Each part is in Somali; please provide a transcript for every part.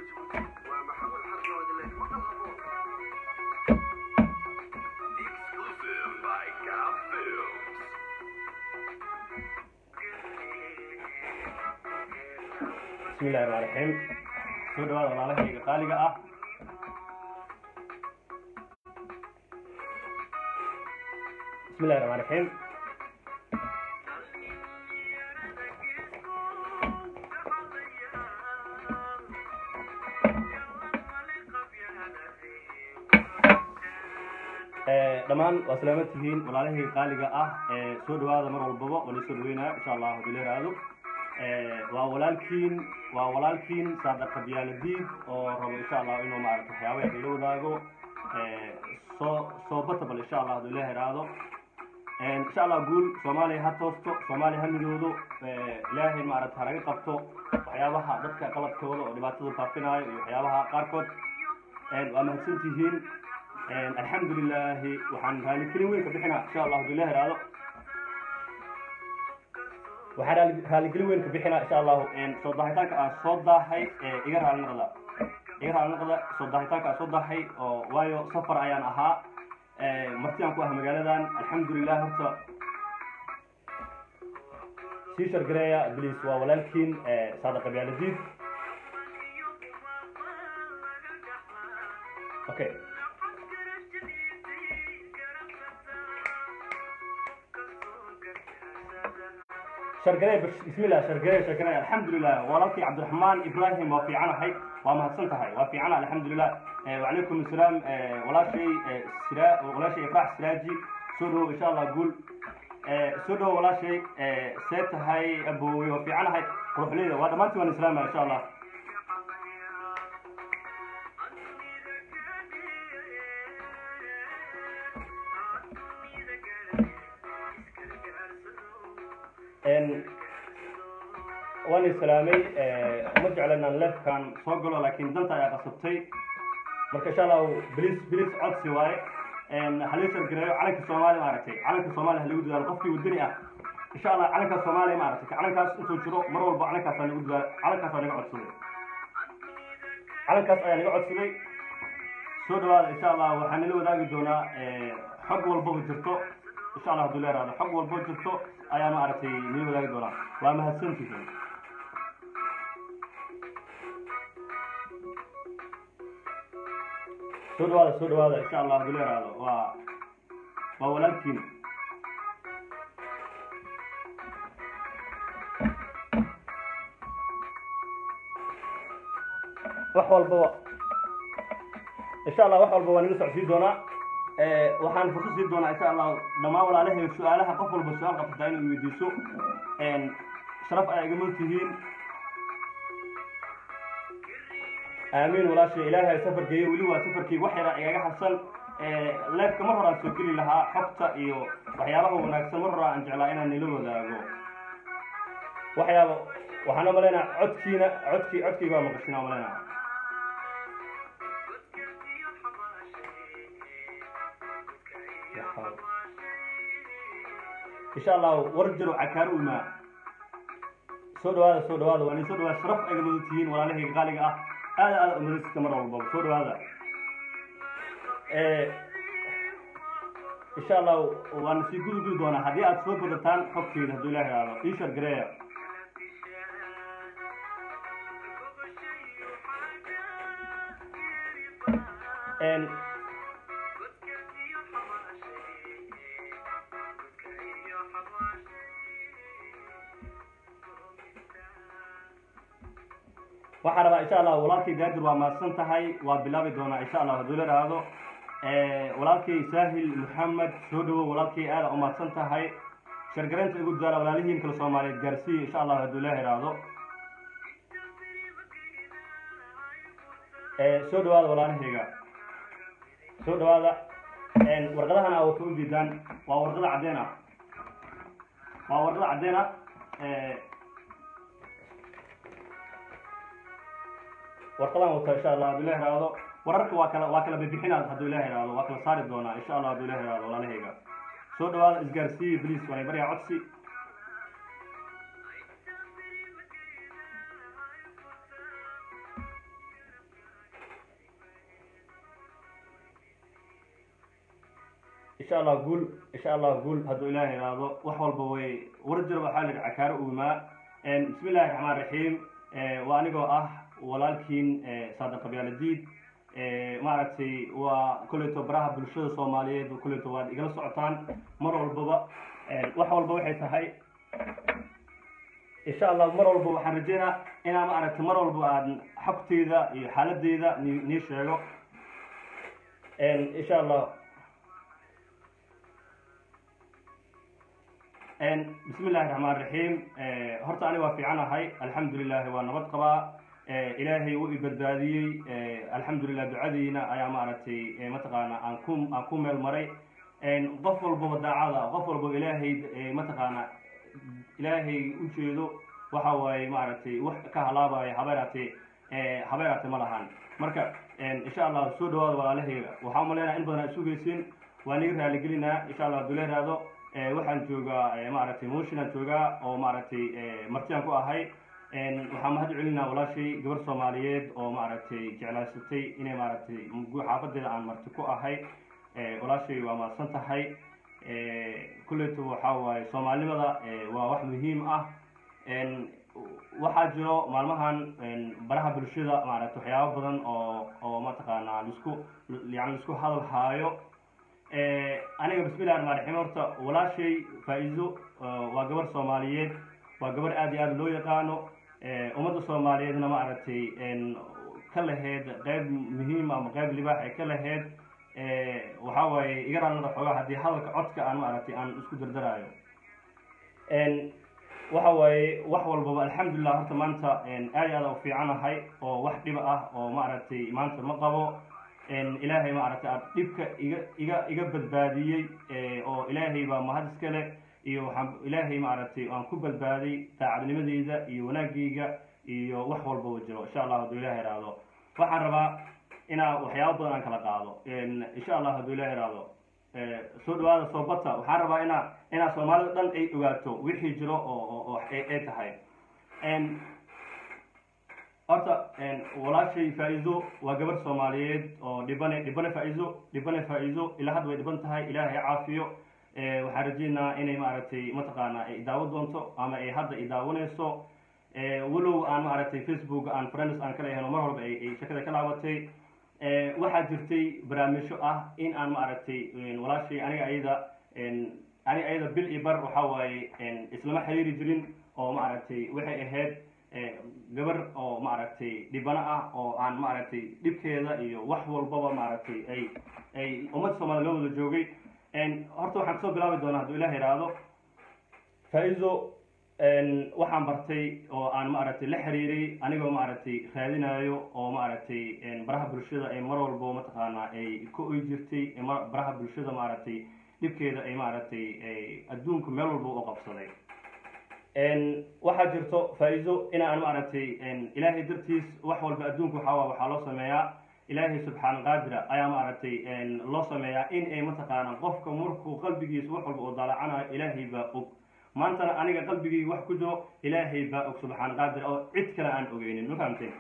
Exclusive by Cow Films. bismillahi raxmaan raxiim soo dhawaada walaalahayga qaaliga ah bismillahi raxmaan raxiim dhammaan waa salaaman tihiin walaalahayga qaaliga ah ee soo dhawaada mar walbaba oo la soo dhaweynaya insha allah hadii la yiraahdo waa walaalkiin waa walaalkiin saadaqa biyaaladiid oo rabo insha allah inuu maarata waxyaaba yar ila wadaago soo soo batabal insha allah haduu ilaah iraahdo insha allah guul soomaaliya ha toosto soomaaliya ha midoodo ilaahay maarata halaga qabto waxyaabaha dadka qaladkooda oo dhibaatada faafinayo iyo waxyaabaha qaarkood waa mahadsan tihiin alxamdu lilaahi waxaan raalikelin weyn ka bixinaa insha allah haduu ilaah iraahdo waxaan raali- raaligelin weyn ka bixinaa insha allahu soo daahitaanka aan soo daahay iga raali noqda iga raali noqda soo daahitaanka aan soo daahay oo waayo safar ayaan ahaa marti aan ku ah magaaladan alxamdulilah horta sii shargareeya bliis waa walaalkiin saadaqa biyaaladiid okay shargarey bismillah shargarey shargarey alxamdulilah walaalkii cabdiraxmaan ibrahim waa fiicanahay waa mahadsan tahay waa fiicana alxamdulilah wacalaykum asalaam walaashay sira walaashay ifraax siraaji soo dhawow insha allah guul soo dhawow walaashay see tahay aboowe waa fiicanahay quruxleyda waa dhammaantiin waan islaamaya insha allah waan islaamay ma jecla inaan leefkan soo galo laakiin danta ayaa qasabtay marka insha allahu bilis bilis codsi waaye halii shargareeyo calanka soomaaliya maaragtay calanka soomaaliya halagu dadaalo qofkii wadani ah insha allah calanka soomaaliya maaragtay calankaas intuu jiro mar walba calankaasaa nagu dadaal calankaas aa naga codsaday calankaas ayaa naga codsaday soo dhawaada insha allah waxaan nala wadaagi doonaa xog walbaba jirto insha allah haduu leeraado xog walbo jirto ayaa maaragtay nala wadaagi doonaa waa mahadsantihiin soo dhawaada soo dhawaada insha allah haduu leeraado waa waa walaalkiin wax walbaba insha allah wax walba waa naga socodsiin doonaa waxaan fursad siin doonaa insha allah dhammaan walaalahay su-aalaha qof walba su-aal qabsataa inuu weydiiso sharaf ayaa iga mud tihiin aamiin walaashay ilaahay safarkeeyo weli waa safarkii wax yaraa igaga harsan leefka mar horaan soo geli lahaa xogta iyo waxyaabaha wanaagsan mar horaa aan jeclaa inaan nila wadaago waxyaaba waxaan umalaynaa codkiina codkii codkii baa maqashin umalaynaa insha allah war jaro cakaaro imaa soo dhawaada soo dhawaada waa nin soo dhawaada sharaf ayga mudan tihiin walaalahayga qaaliga ah aada aada umadayska mar walbaba soo dhawaada insha allah waana sii gudu gudi doonaa haddii aad soo badataan xogteeda hadduu ilaah ihahdo ii shargareeya waxaan rabaa insha allah walaalkay gaadir waa mahadsan tahay waa bilaabi doonaa insha allah hadduu la dhaahdo walaalkay saahil maxamed soo dhawow walaalkay aada u mahadsan tahay shargaraynta igu dadaala walaalihiin kale soomaaliyeed gaarsiiya insha allah hadduu la ihahdo soo dhawaada walaalahayga soo dhawaada warqadahan aa wata u diidaan waa warqada caddeen ah waa warqada caddeen ah warqadaan wata insha allah hadduu ilah ihahdo wararka waa kala waa kala bixinaa hadduu ilah ihahdo waa kala saari doonaa insha allah hadduu ilah ihahdo walaalahayga soo dhawaada isgaarsiiya bliis waa baryaa codsi insha allah guul insha allah guul hadduu ilaah ihahdo wax walba way war jiro waxaa la yidhi cakaaro uumaa bismi illahi raxmaan raxiim waa anigoo ah walaalkiin saadaq qabyaaladiid maaragtay waa kolleyto baraha bulshada soomaaliyeed kolleyto waad igala socotaan mar walbaba wax walba waxay tahay insha allah mar walba waxaan rajeynaa inaa maaragtay mar walba aan xogteyda iyo xaaladeyda ni nii sheego insha allah bismi illahi raxmaan raxiim horta aniga waa fiicanahay alxamdulilahi waa nabad qabaa ilaahay wuu i badbaadiyey alxamdulilah ducadiina ayaa maaragtay mataqaana aan ku aan ku meel maray qof walbaba daacada qof walbaba ilaahay mataqaana ilaahay ujeedo waxa waaye maaragtay wax ka halaabaya habeeraate habeeraate ma lahan marka insha allah soo dhawaada walaalahayga waxaa umaleynaya in badan aa sugaysin waa niga raaligelinaa insha allah hadduu leeraado waxaan joogaa maaragtay mooshinaan joogaa oo maaragtay martiyaan ku ahay waxaan mahad celinaa walaashay gabar soomaaliyeed oo maaragtay jeclaysatay inay maaragtay xaafadeeda aan marti ku ahay walaashay waa mahadsan tahay kulleyto waxaa waaye soomaalinimada waa wax muhiim ah waxaa jiro maalmahan baraha bulshada maaragtay waxyaabo badan oo oo mataqaanaa lisku yani lisku hadal haayo aniga bismillahi raxmaan raxiim horta walaashay faa-iido waa gabar soomaaliyeed waa gabar aad iyo aad loo yaqaano ummadda soomaaliyeedna maaragtay ka laheyd qeyb muhiim ama qeyb libaax ay ka laheyd waxaa waaye iga raalnada xoogaa haddii hadalka codka aan maaragtay aan isku dardaraayo waxa waaye wax walbaba alxamdulilah horta maanta aad iyo aad u fiicanahay oo wax dhiba ah oo maaragtay maanta ma qabo ilaahay maaragtay aad dhibka iga iga iga badbaadiyey oo ilaahay baa mahad iskale iyo waxaan ilaahay maaragtay aan ku badbaaday daacadnimadeyda iyo wanaagayga iyo wax walbaba jiro insha allah hadduu ilaah ihahdo waxaan rabaa inaa waxyaabo badan aan kala qaado insha allah hadduu ilaah ihahdo soo dhawaada soobata waxaan rabaa inaa inaa soomaalida dhan ay ogaato wixii jiro oo oo ay tahay horta walaashay faa-iido waa gabar soomaaliyeed oo dhibane dhibane faa-iido dhibane faa-iido ilaa hadda way dhiban tahay ilaahay caafiyo waxaan rajeynaa inay maaragtay mataqaana ay idaawo doonto ama ay hadda idaawanayso walow aan maaragtay facebook aan friends aan kala helo mar walba ay shakada ka laabatay waxaa jirtay barnaamijyo ah in aan maaragtay walaashay aniga ayada aniga ayada bil iyo bar waxa waaye islama xiriiri jirin oo maaragtay waxay ahayd gabar oo maaragtay dhibano ah oo aan maaragtay dhibkeeda iyo wax walbaba maaragtay ay ay ummadda soomaliya loo wada joogay horta waxaan kasoo bilaabi doonaa hadduu ilah ihahdo faa-iido waxaan bartay oo aan maaragtay la xiriiray anigoo maaragtay raadinayo oo maaragtay baraha bulshada ay mar walbo mataqaanaa ay ka oy jirtay baraha bulshada maaragtay dhibkeeda ay maaragtay adduunka meel walba u qabsaday waxaa jirto faa-iido inaan maaragtay ilaahay dartiis wax walba adduunka waxaa waxaa loo sameeyaa ilaahay subxaan qaadira ayaa maaragtay loo sameeyaa in ay mataqaana qofka markuu qalbigiisa wax walba oo daalacanayo ilaahay baa og maantana aniga qalbigii wax ku jiro ilaahay baa og subxaan qaadir oo cid kale aan ogeynin ma fahamteen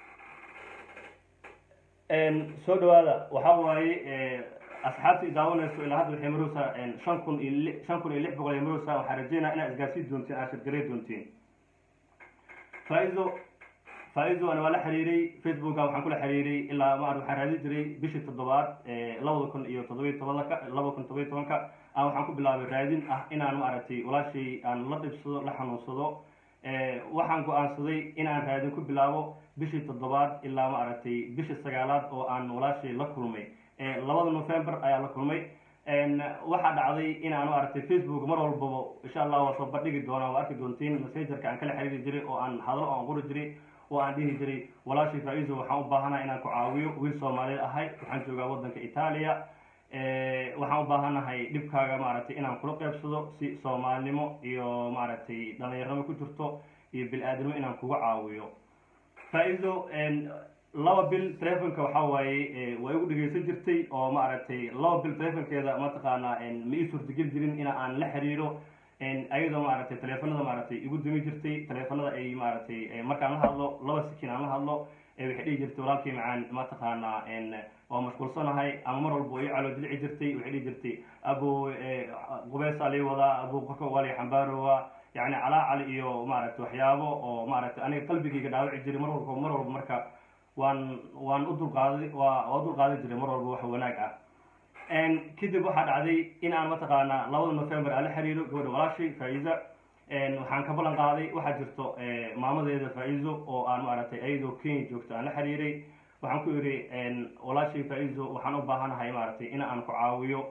soo dhawaada waxa waaye asxaabta i daawanayso ilaa hadda waxay maroosaa shan kun iyo li shan kun iyo lix boqol ay maroosaa waxaa rajeynaa inaad isgaarsiin doontiin aad shirgarey doontiin faa-ido faa-ido ana waa la xiriiray facebooka waxaan kula xiriiray ilaa maar waxaan raadin jiray bishii toddobaad labada kun iyo toddobiy tobanka labada kun toddobiy tobanka aan waxaan ku bilaabay raadin ah inaan maaragtay walaashay aan la dhibsado la xanuunsado waxaan go-aansaday inaan raadin ku bilaabo bishii toddobaad ilaa maaragtay bishii sagaalaad oo aan walaashay la kulmay labada november ayaa la kulmay waxaa dhacday inaan maaragtay facebook mar walbaba insha allah waa soo bandhigi doonaa waa arki doontiin messengerka aan kala xiriiri jiray oo aan hadalo aan qori jiray oo aan dhihi jiray walaashay faa-iiso waxaan u baahanaha inaan ku caawiyo wiil soomaaliyeed ahay waxaan joogaa waddanka itaaliya waxaan u baahanahay dhibkaaga maaragtay inaan kula qeybsado si soomaalinimo iyo maaragtay dhalinyarnimo ku jirto iyo bil-aadnimo inaan kuga caawiyo faa-iido laba bil telefonka waxa waaye waa igu dhegeysan jirtay oo maaragtay laba bil telefonkeeda mataqaanaa ma ii suurtageli jirin in aan la xiriiro ayadoo maaragtay teleefanada maaragtay igu dumi jirtay teleefanada ay maaragtay markaan la hadlo laba sikin aan la hadlo waxay dhihi jirtay walaalkii macaan mataqaanaa waa mashquulsanahay ama mar walba ii calo dilici jirtay waxay dhihi jirtay abo qubeesaa lii wadaa abo korka waa lii xambaarowa yani calaacal iyo maaragtay waxyaabo oo maaragtay aniga qalbigayga dhaawaci jiray mar walba mar walba marka waan waan u dulqaaday waa waa dulqaadan jiray mar walba wax wanaag ah kadib waxaa dhacday in aan mataqaanaa labada november aan la xiriiro gabadha walaashay faa-iza waxaan ka ballan qaaday waxaa jirto maamadeeda faa-izo oo aan maaragtay ayadoo kenya joogto aan la xiriiray waxaan ku yidhi walaashay faa-izo waxaan u baahanahay maaragtay in aan ku caawiyo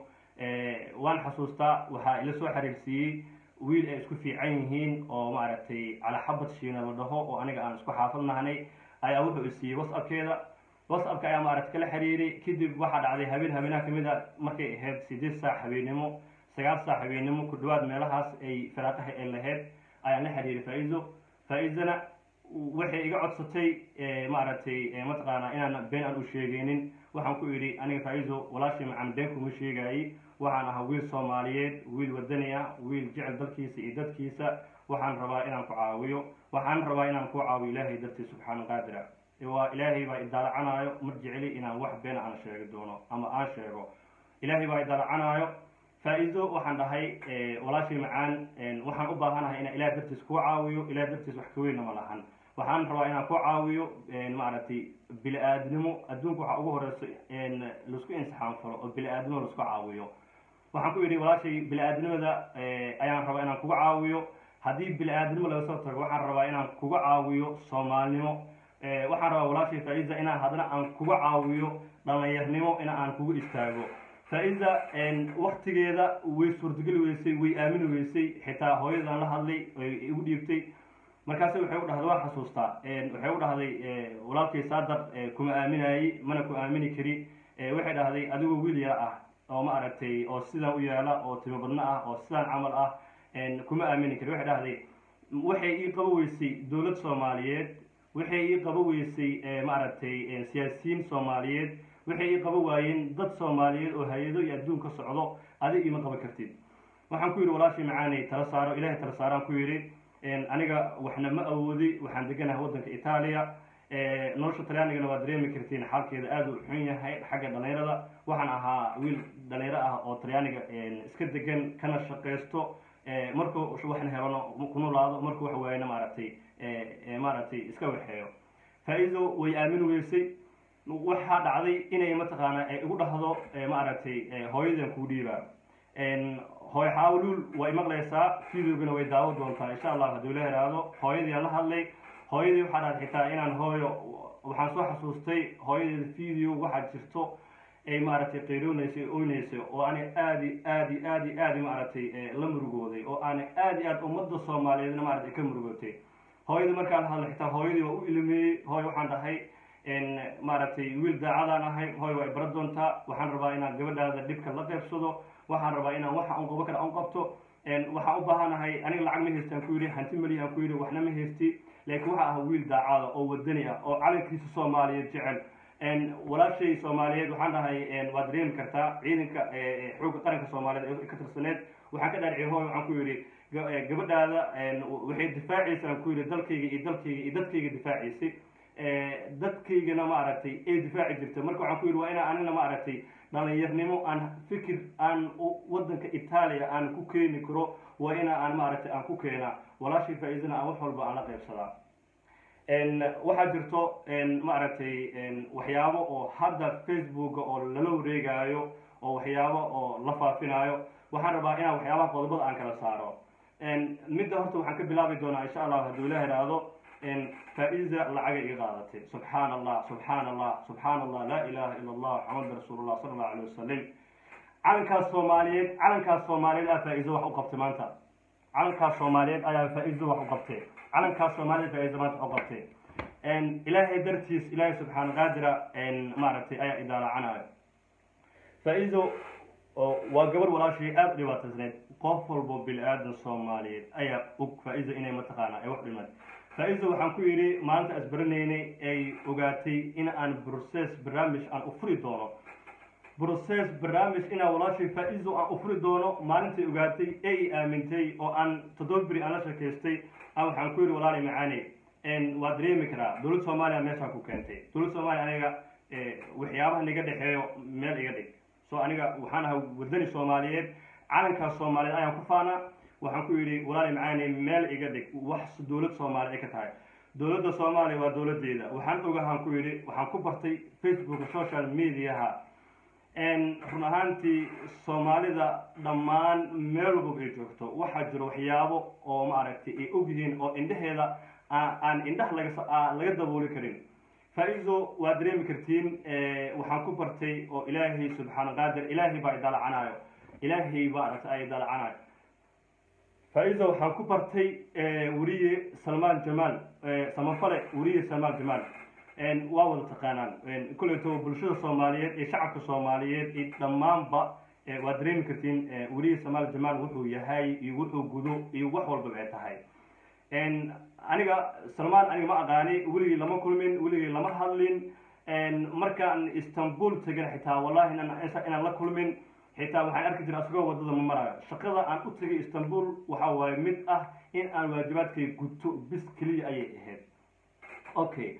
waan xasuustaa waxaa ila soo xiriirsiiyey wiil ay isku fiican yihiin oo maaragtay calaxabad shiina la dhaho oo aniga aan isku xaafad nahnay ayaa wuxuu isiiyey whatsappkeeda whatsappka ayaa maaragtay kala xiriiray kadib waxaa dhacday habeen habeenaha kamid a markay ahayd sideed saac habeennimo sagaal saac habeennimo ku dhawaad meelahaas ay firaaqaha ay lahayd ayaan la xiriiray faa-izo faa-izana waxay iga codsatay maaragtay mataqaanaa inaan been aan u sheegaynin waxaan ku idhi aniga faa-izo walaashii macaan been kuma sheegaayey waxaan ahaa wiil soomaaliyeed wiil wadani ah wiil jecel dalkiisa iyo dadkiisa waxaan rabaa inaan ku caawiyo waxaan rabaa inaan ku caawiyo ilaahay dartiis subxaana qaadira waa ilaahay baa idaalacanaayo mar jeceli inaan wax beena aan sheegi doono ama aan sheego ilaahay baa idaalacanaayo faa-izo waxaan dhahay walaashii macaan waxaan u baahanahay inaan ilaah dartiis kuu caawiyo ilaah dartiis wax ka weynna ma lahan waxaan rabaa inaan ku caawiyo maaragtay bili-aadnimo adduunka waxaa ugu horeyso laisku insixaan falo oo bili-aadnimo laisku caawiyo waxaan ku yidhi walaashay bili-aadnimada ayaan rabaa inaan kuga caawiyo haddii bili-aadnimo laga soo tago waxaan rabaa inaan kuga caawiyo soomaalnimo waxaan rabaa walaashay faa-iza inaan haddana aan kuga caawiyo dhalinyarnimo in aan kugu istaago faa-iza waktigeeda way suurtageli weysay way aamini weysay xitaa hooyadaan la hadlay igu dhiibtay markaase waxay u dhahday waa xasuustaa waxay u dhahday walaalkay saadar kuma aaminayey mana ku aamini kari waxay dhahday adigoo wiil yar ah oo ma aragtay oo sidaan u yaala oo timo badno ah oo sidaan camal ah kuma aamini kari waxay dhahday waxay ii qabo weysay dowlad soomaaliyeed waxay ii qabo weysay maaragtay siyaasiyiin soomaaliyeed waxay ii qabo waayeen dad soomaaliyeed oo hay-ado iyo adduun ka socdo adig ima qaban kartid waxaan ku yidhi walaashii macaanay tala saaro ilahay tala saaraan ku yidhi aniga waxna ma awoodi waxaan deganahay waddanka itaaliya nolosha talyaanigana waa dareemi kartiin xaalkeeda aada u xun yahay xagga dhalinyarada waxaan ahaa wiil dhalinyaro ah oo talyaaniga iska degan kana shaqaysto markuu waxna helano ku nolaado markuu wax waayana maaragtay maaragtay iska waxeeyo faa-izo way aamin weysay waxaa dhacday inay mataqaana igu dhahdo maaragtay hooyadan kuu dhiibaa hooy xaawluul way maqlaysaa videogana way daawo doontaa insha allah hadduu la heraado hooyadii la hadlay hooyadii waxaa dhacday xitaa inaan hooyo waxaan soo xasuustay hooyadeeda video waxaa jirto ay maaragtay qayroonaysay oynaysay oo aanay aadi aadi aadi aadi maaragtay la murugooday oo aanay aad iyo aad ummadda soomaaliyeedna maaragtay ka murugootay hooyadii markaan la hadlay xitaa hooyadii waa u ilmeeyey hooy waxaan dhahay maaragtay wiil daacadaan ahay hooy waa ibara doontaa waxaan rabaa inaan gabadhaada dhibka la qaybsado waxaan rabaa inaan waxa un qabo kara un qabto waxaan u baahanahay aniga lacag ma haystaan ku yidhi hanti mali aan ku yidhi waxna ma haysti laakiin waxa ah wiil daacada oo wadani ah oo calankiisa soomaaliyeed jecel walaashay soomaaliyeed waxaan dhahay waad dareemi kartaa ciidanka xoogga qaranka soomaaliyeed ee ka tirsaneed waxaan ka dhaariciyay hooy waxaan ku yidhi gabadhaada waxay difaacaysaan ku yidhi dalkayga iyo dalkayga iyo dadkayga difaacaysay dadkaygana maaragtay ay difaaci jirtay marka waxaan ku yidhi waa inaan anina maaragtay dhalinyarnimo aan fikir aan waddanka itaaliya aan ku keeni karo waa ina aan maaragtay aan ku keenaa walaashii faa-iidana aan wax walba aan la qaybsadaa waxaa jirto maaragtay waxyaabo oo hadda facebooka oo lala wareegaayo oo waxyaabo oo la faafinaayo waxaan rabaa inaan waxyaabaha qodobada aan kala saaro midda horta waxaan ka bilaabi doonaa insha allah hadduu ila heraado faa-iza lacagay iga qaadatay subxaana allah subxaana allah subxaana allah laa ilaha ila allah maxamad rasuulullah sala allahu alayh wasalam calankaas soomaaliyeed calankaas soomaaliyeed aa faa-iizo wax u qabtay maanta calankaas soomaaliyeed ayaa faa-iizo wax u qabtay calankaas soomaaliyeed faa-iizo maanta wax u qabtay ilaahay dartiis ilaahay subxaana qaadira maaragtay ayaa idaalacanaayo faa-iizo waa gabar walaashii aada u dhibaataysneyd qof walbo bili-aadan soomaaliyeed ayaa og faa-iizo inay mataqaana ay wax dhimad faa-iizo waxaan ku yidhi maalinta asbaranaynay ay ogaatay in aan brocess barnaamij aan u furi doono brocess barnaamij inaan walaashii faa-iizo aan u furi doono maalintay ogaatay ee i aamintay oo aan toddoba beri aan la sheekaystay aan waxaan ku yidhi walaali macaane waa dareemi karaa dowladda soomaaliya meeshaan ku keentay dowladda soomaaliya aniga waxyaabaha naga dhexeeyo meel iga dhig so aniga waxaan ahaa wadani soomaaliyeed calankaas soomaaliyeed ayaan ku faanaa waxaan ku yidhi walaali macaani meel iga dhig wax dowlad soomaaliya ay ka tahay dowladda soomaaliya waa dowladeeda waxaan ogahaan ku yidhi waxaan ku bartay facebook social mediaha run ahaantii soomaalida dhammaan meel walba ay joogto waxaa jiro waxyaabo oo maaragtay ay ogyihiin oo indhaheeda aan indhaha laga laga dabooli karin faa-iso waa dareemi kartiin waxaan ku bartay oo ilaahay subxaana qaadir ilaahay baa idalacanayo ilaahay baa aragtay ay idalacanayo faa-iso waxaan ku bartay weriye salmaan jamaal samafale weriye salmaan jamaal waa wada taqaanaan kuleyto bulshada soomaaliyeed iyo shacabka soomaaliyeed iyo dhammaanba waa dareemi kartiin weriye salmaan jamaal wuxuu yahay iyo wuxuu gudo iyo wax walba ay tahay aniga salmaan aniga ma aqaani weligii lama kulmin weligii lama hadlin markaan istanbul tegin xitaa wallahi inaan la kulmin xitaa waxaan arki jiray asagoo wadada ma marayo shaqada aan u tegay istanbul waxa waaye mid ah in aan waajibaadkay guto bis keliya ayay ahayd okay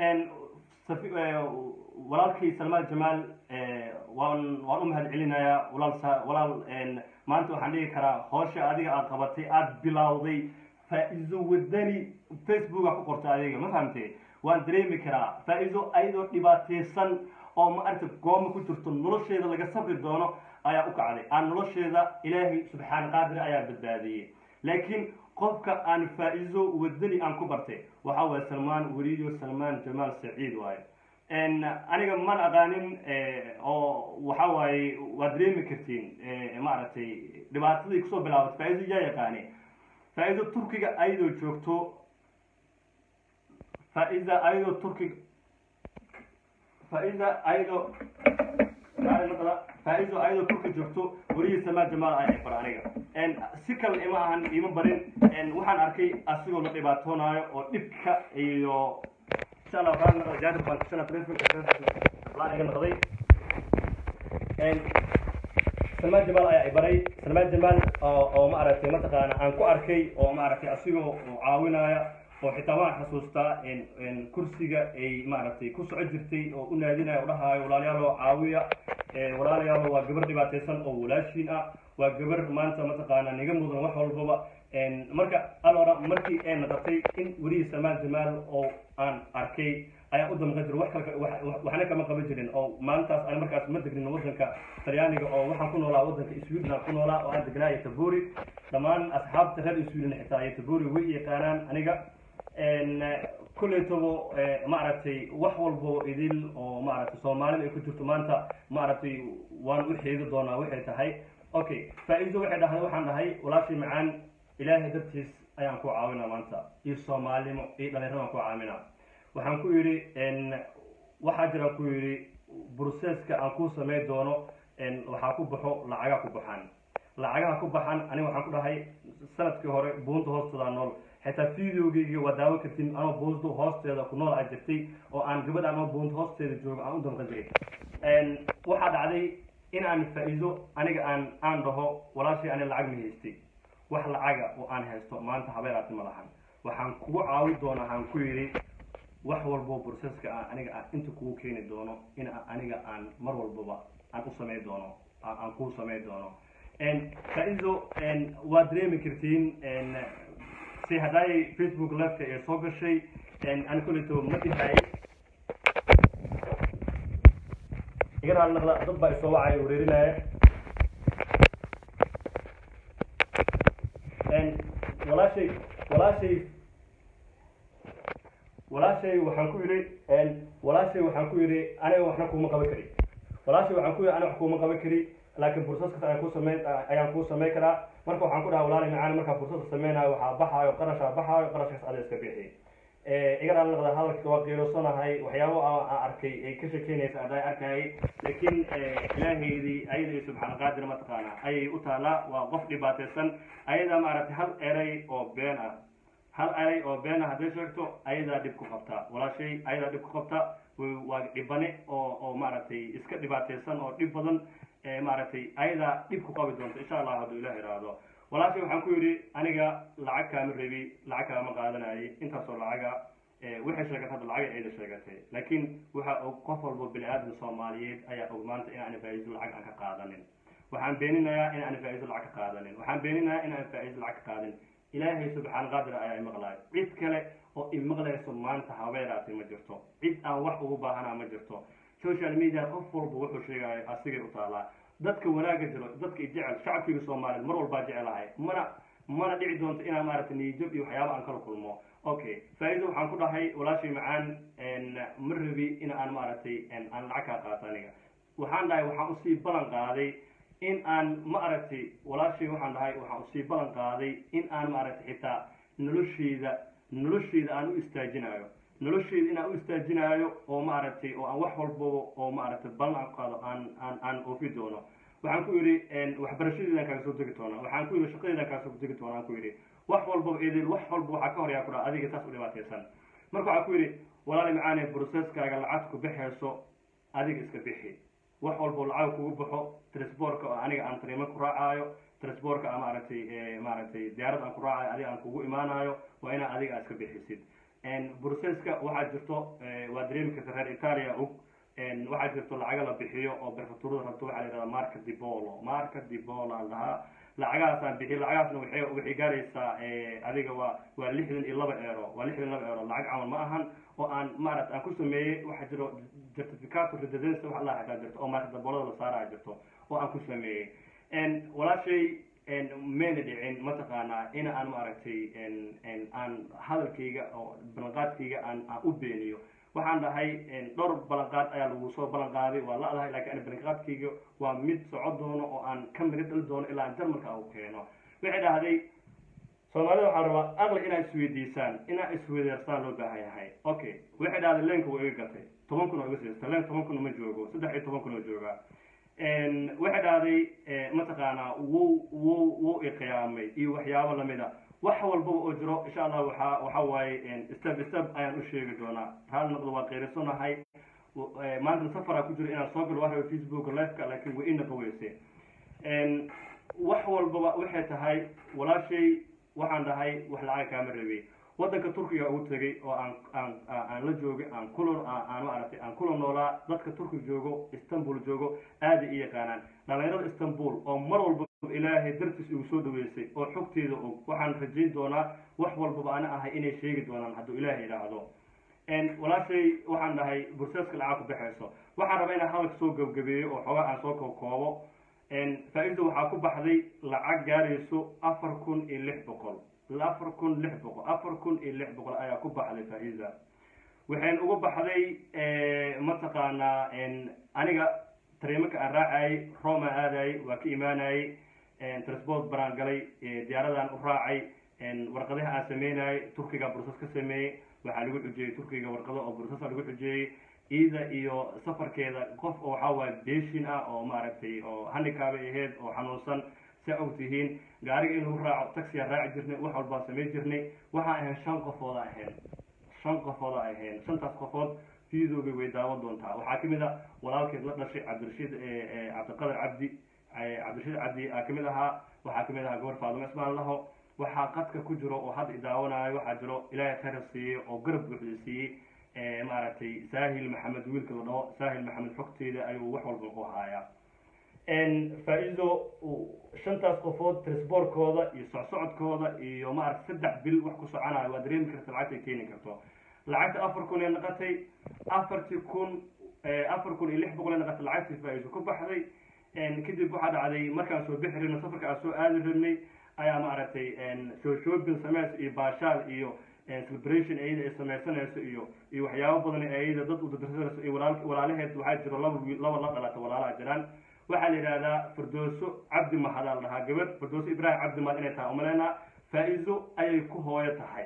walaalkii salmaan jamaal waan waan u mahad celinayaa walaal walaal maanta waxaan dhigi karaa hoosha adiga aad qabatay aada bilowday faa-iso wadani facebooka ku qorta adiga ma fahamtee waan dareemi karaa faa-iso ayadoo dhibaateysan oo ma aragta gooma ku jirto nolosheeda laga sabri doono ayaa u kacday aan nolosheeda ilaahay subxaana qaadir ayaa badbaadiyey laakiin qofka aan faa-iso wadani aan ku bartay waxa waaye salmaan weriyo salmaan jamaal saciid waaye aniga man aqaanin oo waxa waaye waad dareemi kartiin maaragtay dhibaatadii kusoo bilaabatay faa-iso yaa yaqaani faa-ido turkiga ayadoo joogto faa-ida ayadoo turkiga faa-ida ayadoo faa-ido ayadoo turki joogto weriyi samaa jamaal ay bar aniga si kale ima ahan ima barin waxaan arkay asigoo la dhibaatoonaayo oo dhibka iyo insha allah waxaan noqday jaadib baan kusana telefonka laan iga noqday salmaan jamaal ayaa i baray salmaan jamaal oo maaragtay mataqaana aan ku arkay oo maaragtay asigoo caawinaya oo xitaa waan xasuustaa kursiga ay maaragtay ku soco jirtay oo u naadinaya o dhahaayo walaalayaalo caawiya walaalayaalo waa gabar dhibaateysan oo walaashiin ah waa gabar maanta mataqaana niga mudan wax walbaba marka alora markii ay noqotay in werihi salmaan jamaal oo aan arkay ayaan u damqan jira wax kale waxna kama qaban jirin oo maalintaas aan markaas ma degnin waddanka talyaaniga oo waxaan ku noolaa waddanka sweden aan ku noolaa oo aan degnaa tabori dhammaan asxaabta reer sweden xitaa iyo tabori way yaqaanaan aniga kuleytabo maaragtay wax walbo idil oo maaragtay soomaalida ay ku jirto maanta maaragtay waan u xeegi doonaa waxay tahay okay faa-iido waxay dhahday waxaan dhahay walaashii macaan ilaahay dartiis ayaan ku caawinaa maanta iyo soomaalnimo iyo dhalinyarada aan ku caawinaa waxaan ku yidhi waxaa jira ku yidhi broseska aan ku samey doono waxaa ku baxo lacagaa ku baxaan lacagaha ku baxan aniga waxaan ku dhahay sanadkii hore buunta hoosteeda nool xitaa videogeyga waa daawo kartin anoo buunta hoosteeda ku nool a jirtay oo aan gabadh anoo buunta hoosteeda joogo aan u damqan jiray waxaa dhacday in aan faa-iido aniga aan aan dhaho walaashii ani lacag ma haystay wax lacaga oo aan haysto maanta habeeraati ma lahan waxaan kugu caawi doonaa aan ku yidhi wax walbo broseska aan aniga aan inta kugu keeni doono in aniga aan mar walbaba aan u samey doono aan kuu samey doono faa-iido waa dareemi kartiin si haddaay facebook lifeka ee soo gashay ani kuleyto ma dhihay iga raali naqda dad baa isoo wacay wareerinaya walaashay walaashay walaashay waxaan ku yidhi walaashay waxaan ku yidhi aniga waxna kuuma qaban kari walaashay waxaan ku yidhi aniga wax kuuma qaban kari laakiin bursaska ayaan ku sameyn ayaan kuu sameyn karaa marka waxaan ku dhaha walaali macaan markaa bursaska sameynayo waxaa baxaayo qarashaa baxaayo qarashkaas ada iska bixi iga dhaali naqda hadalka waa qiirosanahay waxyaabo aan arkay ay ka shekeynaysa adaa arkayay laakiin ilaahaydii ayada iyo subxaan qaadir mataqaana ayay u taalaa waa qof dhibaateysan ayadaa maaragtay hal eray oo been ah hal eray oo been ah hadday sheegto ayadaa dhib ku qabtaa walaashay ayadaa dhib ku qabta waa dhibane oo oo maaragtay iska dhibaateysan oo dhib badan maaragtay ayadaa dhib ku qabi doonta insha allah hadduu ilah iraahdo walaashay waxaan ku yidhi aniga lacag kaama rebi lacag kaama qaadanayay intaasoo lacaga waxay sheegatay hadda lacag ayda sheegatay laakiin waxa og qof walbo bini aadam soomaaliyeed ayaa og maanta in aan faa-iido lacag aan ka qaadanin waxaan beeninayaa in aan faa-iido lacag ka qaadanin waxaan beeninayaa in aan faa-iido lacag ka qaadanin ilaahay subxaan qaadir ayaa imaqlaay cid kale oo imaqlayso maanta habeeraasi ma jirto cid aan wax ugu baahanaa ma jirto social media qof walba wuxuu sheegayo asigay u taalaa dadka wanaaga jiro dadka jecel shacabkiga soomaaliyeed mar walbaa jecelahay mana mana dhici doonto inaan maaragtay niyajab iyo waxyaaba aan kala kulmo okay faa-iido waxaan ku dhahay walaashay macaan ma rabi in aan maaragtay aan lacag kaa qaato aniga waxaan dhahay waxaan usii ballan qaaday in aan ma aragtay walaashay waxaan dhahay waxaan usii ballan qaaday in aan maaragtay xitaa nolosheyda nolosheyda aan u istaajinayo nolosheyda inaan u istaajinaayo oo maaragtay oo aan wax walbaba oo maaragtay ballan aan qaado aan aan aan oofi doono waxaan ku yidhi waxbarashadeedaan kaaga soo degi doonaa waxaan ku yidhi shaqadeedaan kaaga soo degi doonaa aan ku yidhi wax walbaba eedeel wax walba waxaa ka horyaa ku dhaha adiga saas u dhibaataysan marka waxaan ku yidhi walaali macaane processkaaga lacag ku bixayso adiga iska bixi wax walbo lacag kugu baxo transportka oo aniga aan tariimo ku raacaayo transportka aan maaragtay maaragtay diyaarad aan ku raacayo adiga aan kugu imaanayo waa inaa adiga aad iska bixisid processka waxaa jirto waa dareemi karta reer italia og waxaa jirto lacaga la bixiyo oo berfaturada rabto waxaa la yihahda marka dibolo marka dibolo aan lahaa lacagahaasaan bixiy lacagahaasna waxay waxay gaaraysaa adiga waa waa lixdan iyo laba eero waa lixdan iyo laba eero lacag camal ma ahan oo aan maaragta aan ku sameeyey waxaa jiro certificato residence wax la xataa jirto oo marka daboolada la saaraya jirto oo aan ku sameeyey walaashay mayna dhicin mataqaanaa in aan maaragtay aan hadalkayga oo ballanqaadkayga aan aan u beeniyo waxaan dhahay dhowr ballanqaad ayaa lagu soo ballan qaaday waa la-dahay lakiin ani ballanqaadkayga waa mid soco doono oo aan ka miri dhali doono ilaa aan jarmalka u keeno waxay dhahday soomaalida waxaa rabaa aqli inaa isweydiisaan inaa isweydeersaan loo baahan yahay okay waxay dhahday leenka waa iga gatay toban kun oo iga siista leen toban kun ma joogo saddex iyo toban kun oo joogaa waxay dhahday mataqaanaa wuu wuu wuu iqiyaamay iyo waxyaabo lamida wax walbaba oo jiro insha allah waxaa waxa waaye step step ayaan u sheegi doonaa raali noqdo waa qeyrisanahay maanta safaraa ku jiro inaan soo galo waa facebook liveka laakiin way ina qaweyse wax walbaba waxay tahay walaashay waxaan dhahay wax lacag kaama rabay waddanka turkiga ugu tegay oo aan aan aan la joogay aan kula aan maaragtay aan kula noolaa dadka turkiga joogo istanbul joogo aada i yaqaanaan dhalinyarada istanbul oo mar walba ilaahay dartiis igu soo dhaweysay oo xogteeda og waxaan rajayn doonaa wax walbaba ana ahay inay sheegi doonaan hadduu ilaahay idhaahdo walaashay waxaan dhahay burseeska lacag ku baxayso waxaan rabaa inaan hadalka soo gebgabeeyo oo xoogaa aan soo kookoobo faa-iida waxaa ku baxday lacag gaarayso afar kun iyo lix boqol afar kun lix boqol afar kun iyo lix boqol ayaa ku baxday faa-iida waxayn ugu baxday mataqaanaa aniga tariimaka aan raacayay rome aan aadayay waa ka imaanayay transport baraan galay diyaaradaan u raacay warqadaha aan sameynayay turkiga bursas ka sameeyey waxaa lagu xujeeyey turkiga warqado oo bursasa lagu xujeeyey iida iyo safarkeeda qof oo waxaa waaye beshin ah oo maaragtay oo handikaabay ahayd oo xanuunsan sa og tihiin gaariga in lagu raaco taxiyaa raaci jirnay wax walbaa samayn jirnay waxaan ahayn shan qofooda ahayn shan qofooda ahayn shantaas qofood fiidooga way daawan doontaa waxaa kamid a walaalkeed la dhashay cabdirashiid cabdiqadar cabdi cabdirashiid cabdi aa kamid ahaa waxaa kamid ahaa gabar faadimo ismaan laho waxaa qadka ku jiro oo hadda idaawanaayo waxaa jiro ilaahay khayra siiyey oo garab buuxda siiyey maaragtay saahil maxamed wiilka la dhaho saahil maxamed xogteeda ayuu wax walba ku haayaa faa-iido shantaas qofood trisboorkooda iyo socsocodkooda iyo maaragta saddex bil wax ku soconayo waa dareemi karta lacagta ay keeni karto lacagta afar kun ee naqatay afartii kun afar kun iyo lix boqol ee naqatay lacagtii faa-iido ku baxday kadib waxaa dhacday markaan soo bixi rabnay safarka aan soo aadi rabnay ayaa maaragtay soo shopping sameys iyo baashaal iyo celebration iyada ay sameysanayso iyo iyo waxyaabo badan iyada dad u dadarsanayso iyo walaal walaalaheed waxaa jiro laba wiil laba la dhalata walaalaha jiraan waxaa la yidhahdaa firdooso cabdi mahadaa la dhahaa gabar firdooso ibraahim cabdi mahad inay tahay umaleynaa faa-iido ayay ku hooyo tahay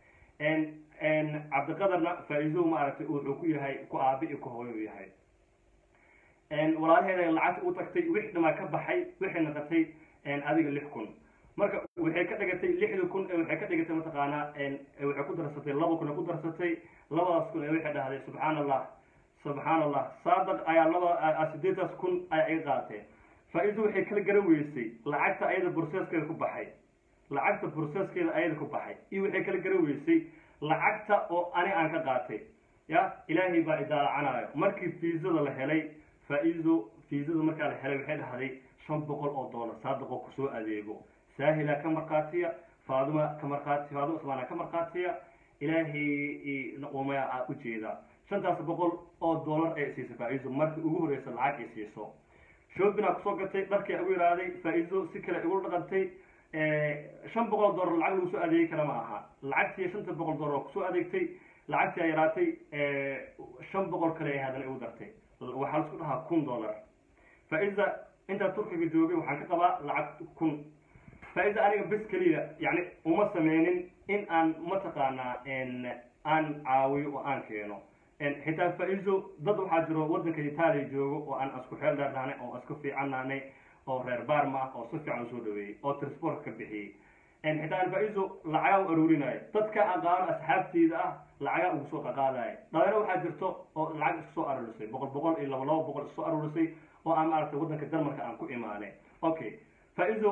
cabdiqadarna faa-iido maaragtay wuxuu ku yahay ku aabi iyo ku hooyo u yahay walaalaheeda lacagta u tagtay wix dhamaa ka baxay waxay naqatay adiga lix kun marka waxay ka dhigatay lixda kun waxay ka dhigatay mataqaanaa waxay ku darsatay laba kun ay ku darsatay labadaas kun ee waxay dhahday subxaan allah subxaan allah saadaq ayaa laba sideedaas kun ayaa iga qaadatay faa-iido waxay kala garan weysay lacagta ayada burseskeeda ku baxay lacagta burseskeeda ayada ku baxay iyo waxay kala garan weysay lacagta oo ani aan ka qaatay ya ilaahay baa idaalacanaayo markii fiisada la helay faa-iido fiisada markaa la helay waxay dhahday shan boqol oo dollar saadiqoo kusoo adeego saahila ka markhaatiya faaduma ka markhaati faaduma usmaana ka markhaatiya ilaahay umaya aa ujeeda shantaas boqol oo dollar ay siisay faa-iido markii ugu horeysa lacag ay siiso shoobin aa kusoo gatay dharkii ugu yaraaday faa-iido si kale igu dhaqantay shan boqol oo dollar lacag lagu soo adeegi kara ma aha lacagtii shanta boqol dollar oo kusoo adeegtay lacagtii ay yaraatay shan boqol kale ay haddana igu dartay waxaa laisku dhahaa kun dollar faa-iida intaa turkiga joogay waxaan ka qabaa lacag kun faa-iida aniga bes keliya yani uma sameynin in aan mataqaanaa aan caawiyo oo aan keeno xitaa faa-iido dad waxaa jiro waddanka itaaliya joogo oo aan isku xeel dheernaanay oo isku fiicannaanay oo reer baarma ah oo si fiican usoo dhaweeyey oo transport ka bixiyey xitaa aan faa-iido lacagaa u aruurinayo dadka aqaano asxaabteyda ah lacagaa ugu soo qaqaadayo dhalinyaro waxaa jirto oo lacag isku soo aruurisay boqol boqol iyo laba laba boqol isku soo aruurisay oo aan maaragtay waddanka denmarka aan ku imaanay okay faa-iido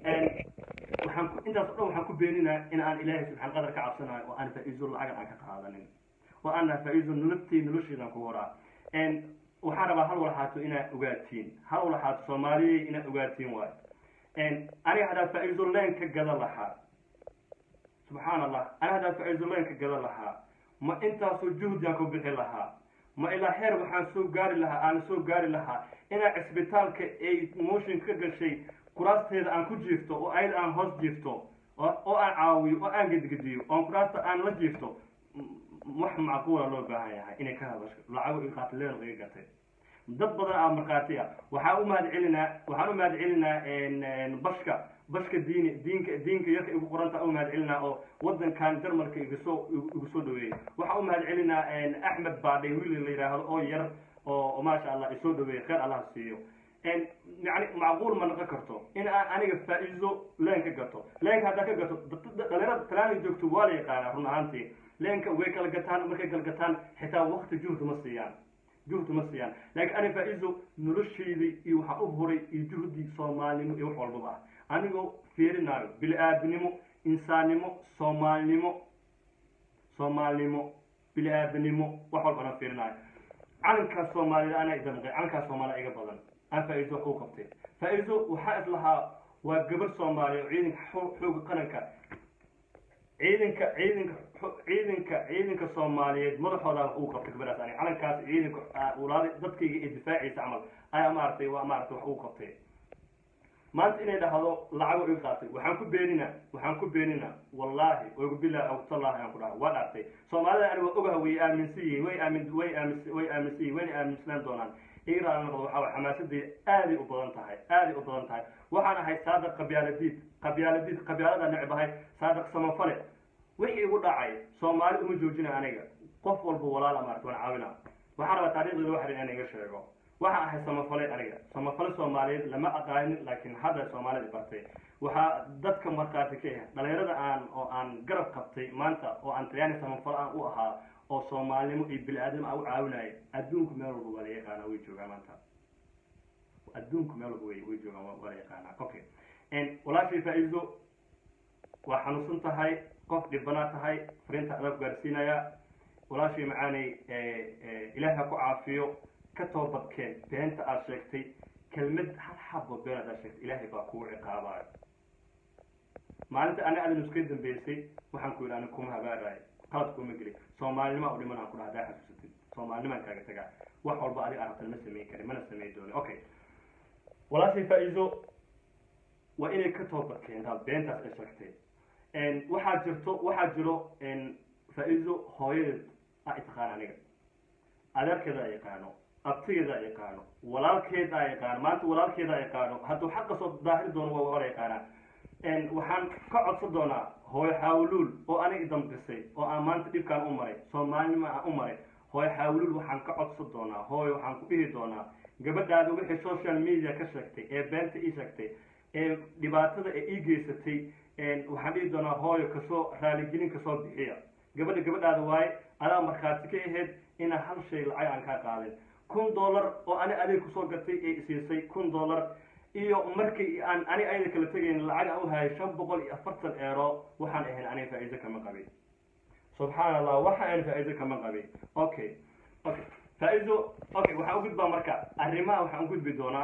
waxaan ku intaas o dhan waxaan ku beeninaa in aan ilaahay subxaan qadar ka cabsanayo oo aan faa-iido lacagan aan ka qaadanin oo aan naha faa-iido nololtay nolosheedaan ku horaa waxaan rabaa hal walxaato inaad ogaatiin hal walxaato soomaaliyey inaad ogaatiin waayo aniga haddaa faa-iido leen ka gada lahaa subxaan allah aniga haddaa faa-iido leen ka gada lahaa ma intaasoo juhdiaan ku bixi lahaa ma ilaa heer waxaan soo gaari lahaa aan soo gaari lahaa inaa cisbitaalka ay motion ka gashay kuraasteeda aan ku jiifto oo ayada aan hoos jiifto oo aan caawiyo oo aan gedgediyo oon kuraasta aan la jiifto wax macquula loo baahan yahay inay ka hadasho lacago i qaatileen iga gatay dad badan aa markhaati ah waxaan u mahad celinaa waxaan u mahad celinaa bashka bashka diini diinka diinka yarka igu qoranta u mahad celinaa oo wadankan jarmalka igu soo igu soo dhaweeyey waxaan u mahad celinaa axmed baadhay wiil la yidhaahdo oo yar oo maasha allah isoo dhaweeyey kheyr allah siiyo yani macquul ma noqon karto in aan aniga faa-iido leen ka gato leenka haddaa ka gato dhalinyarada talaana joogto waa la yaqaanaa run ahaantii leenka way kala gataan markay kala gataan xitaa wakti juhdi ma siiyaan juhdi ma siiyaan laakiin ani faa-iido noloshaydii iyo waxaan u huray iyo juhdi soomaalinimo iyo wax walbaba ah anigoo fiirinaayo bili-aadinimo insaannimo soomaalinimo soomaalinimo bili-aadanimo wax walba anaa fiirinaayo calankaas soomaalida anaa idamqay calankaas soomaalida iga badan aan faa-iido wax u qabtay faa-iido waxaa is lahaa waa gabar soomaaliya oo ciidanka xooga qaranka ciidanka ciidanka ciidanka ciidanka soomaaliyeed madaxooda uu qabtay gabadhaas ani calankaas ciidanka walaali dadkayga ee difaacaysa camal ayaa maaragtay waa maaragtay wax uu qabtay maanta inay dhahdo lacago iga qaatay waxaan ku beenina waxaan ku beenina wallaahi ogu bilahi awtallahi aan ku dhaha waa dhaartay soomaalida ani waa ogaha way aaminsan yihiin way aamin way aamis way aaminsan yihin wayna aaminsanaan doonaan igraan noqdo waxaa way xamaasadii aaday u badan tahay aaday u badan tahay waxaan ahay saadiq qabyaaladiid qabyaaladiid qabyaalada necb ahay saadiq samafale wixii igu dhacay soomaali uma joojina aniga qof walba walaala maarata waan caawina waxaan rabaa taarikhdeeda waxan inaan iga sheego waxaan ahay samafale aniga samafale soomaaliyeed lama aqaanin laakiin hadda soomaalida bartay waxaa dadka markhaati ka ah dhalinyarada aan oo aan garab qabtay maanta oo aan talyaani samafale aan u ahaa oo soomaalinimo iyo bili-aadnimo aan u caawinaya adduunku meel walba waa la yaqaanaa way joogaan maanta adduunku meel walba way way joogaan waa la yaqaanaa okay walaashay faa-iido waa xanuunsan tahay qof dhibanaa tahay fariinta adaa ku gaarsiinaya walaashay macaanay ilaahi ha ku caafiyo ka toobadkeen beenta aad sheegtay kelmad hal xabo been aad sheegtay ilaahay baa kugu ciqaabayo maalinta ana adan iska dambeysay waxaan ku yidhi ani kuma habaarayo qalad kuma geli soomaalinima u dhiman aan ku dhaha hadaa xasuusatid soomaalinimaan kaaga tagaa wax walba adiga arabtan ma samayn karin mana samayn doonin okay walaashay faa-iido waa inay ka toobad keentaa beentaas ay sheegtay waxaa jirto waxaa jiro faa-iido hooyadeed a itaqaan aniga adeerkeeda a yaqaano abtigeeda a yaqaano walaalkeeda a yaqaano maanta walaalkeeda a yaqaano hadduu xaqa soo daahiri doono waa wala yaqaanaa waxaan ka codsan doonaa hooyo xaawuluul oo aniga idambisay oo aan maanta dhibkaan u maray soomaalinima aan u maray hooyo xaawuluul waxaan ka codsan doonaa hooyo waxaan ku dhihi doonaa gabadhaada wixii social media ka sheegtay ee beenta ii sheegtay ee dhibaatada ee ii geysatay waxaan dhihi doonaa hooyo kasoo raaligelin kasoo bixiya gabadha gabadhaada waaye adaa markhaati ka ahayd inaan hal shay lacag aan kaa qaadin kun dollar oo ani adeeg kusoo gatay ee isiisay kun dollar iyo markii aan ani ayada kala tegayn lacag aan u hayay shan boqol iyo afartan eero waxaan ahayn aniga faa'iido kama qabin subxaan allah waxa aan faa'iido kama qabin okay okay faa'iido okay waxaan u gudbaa marka arrimaha waxaan u gudbi doonaa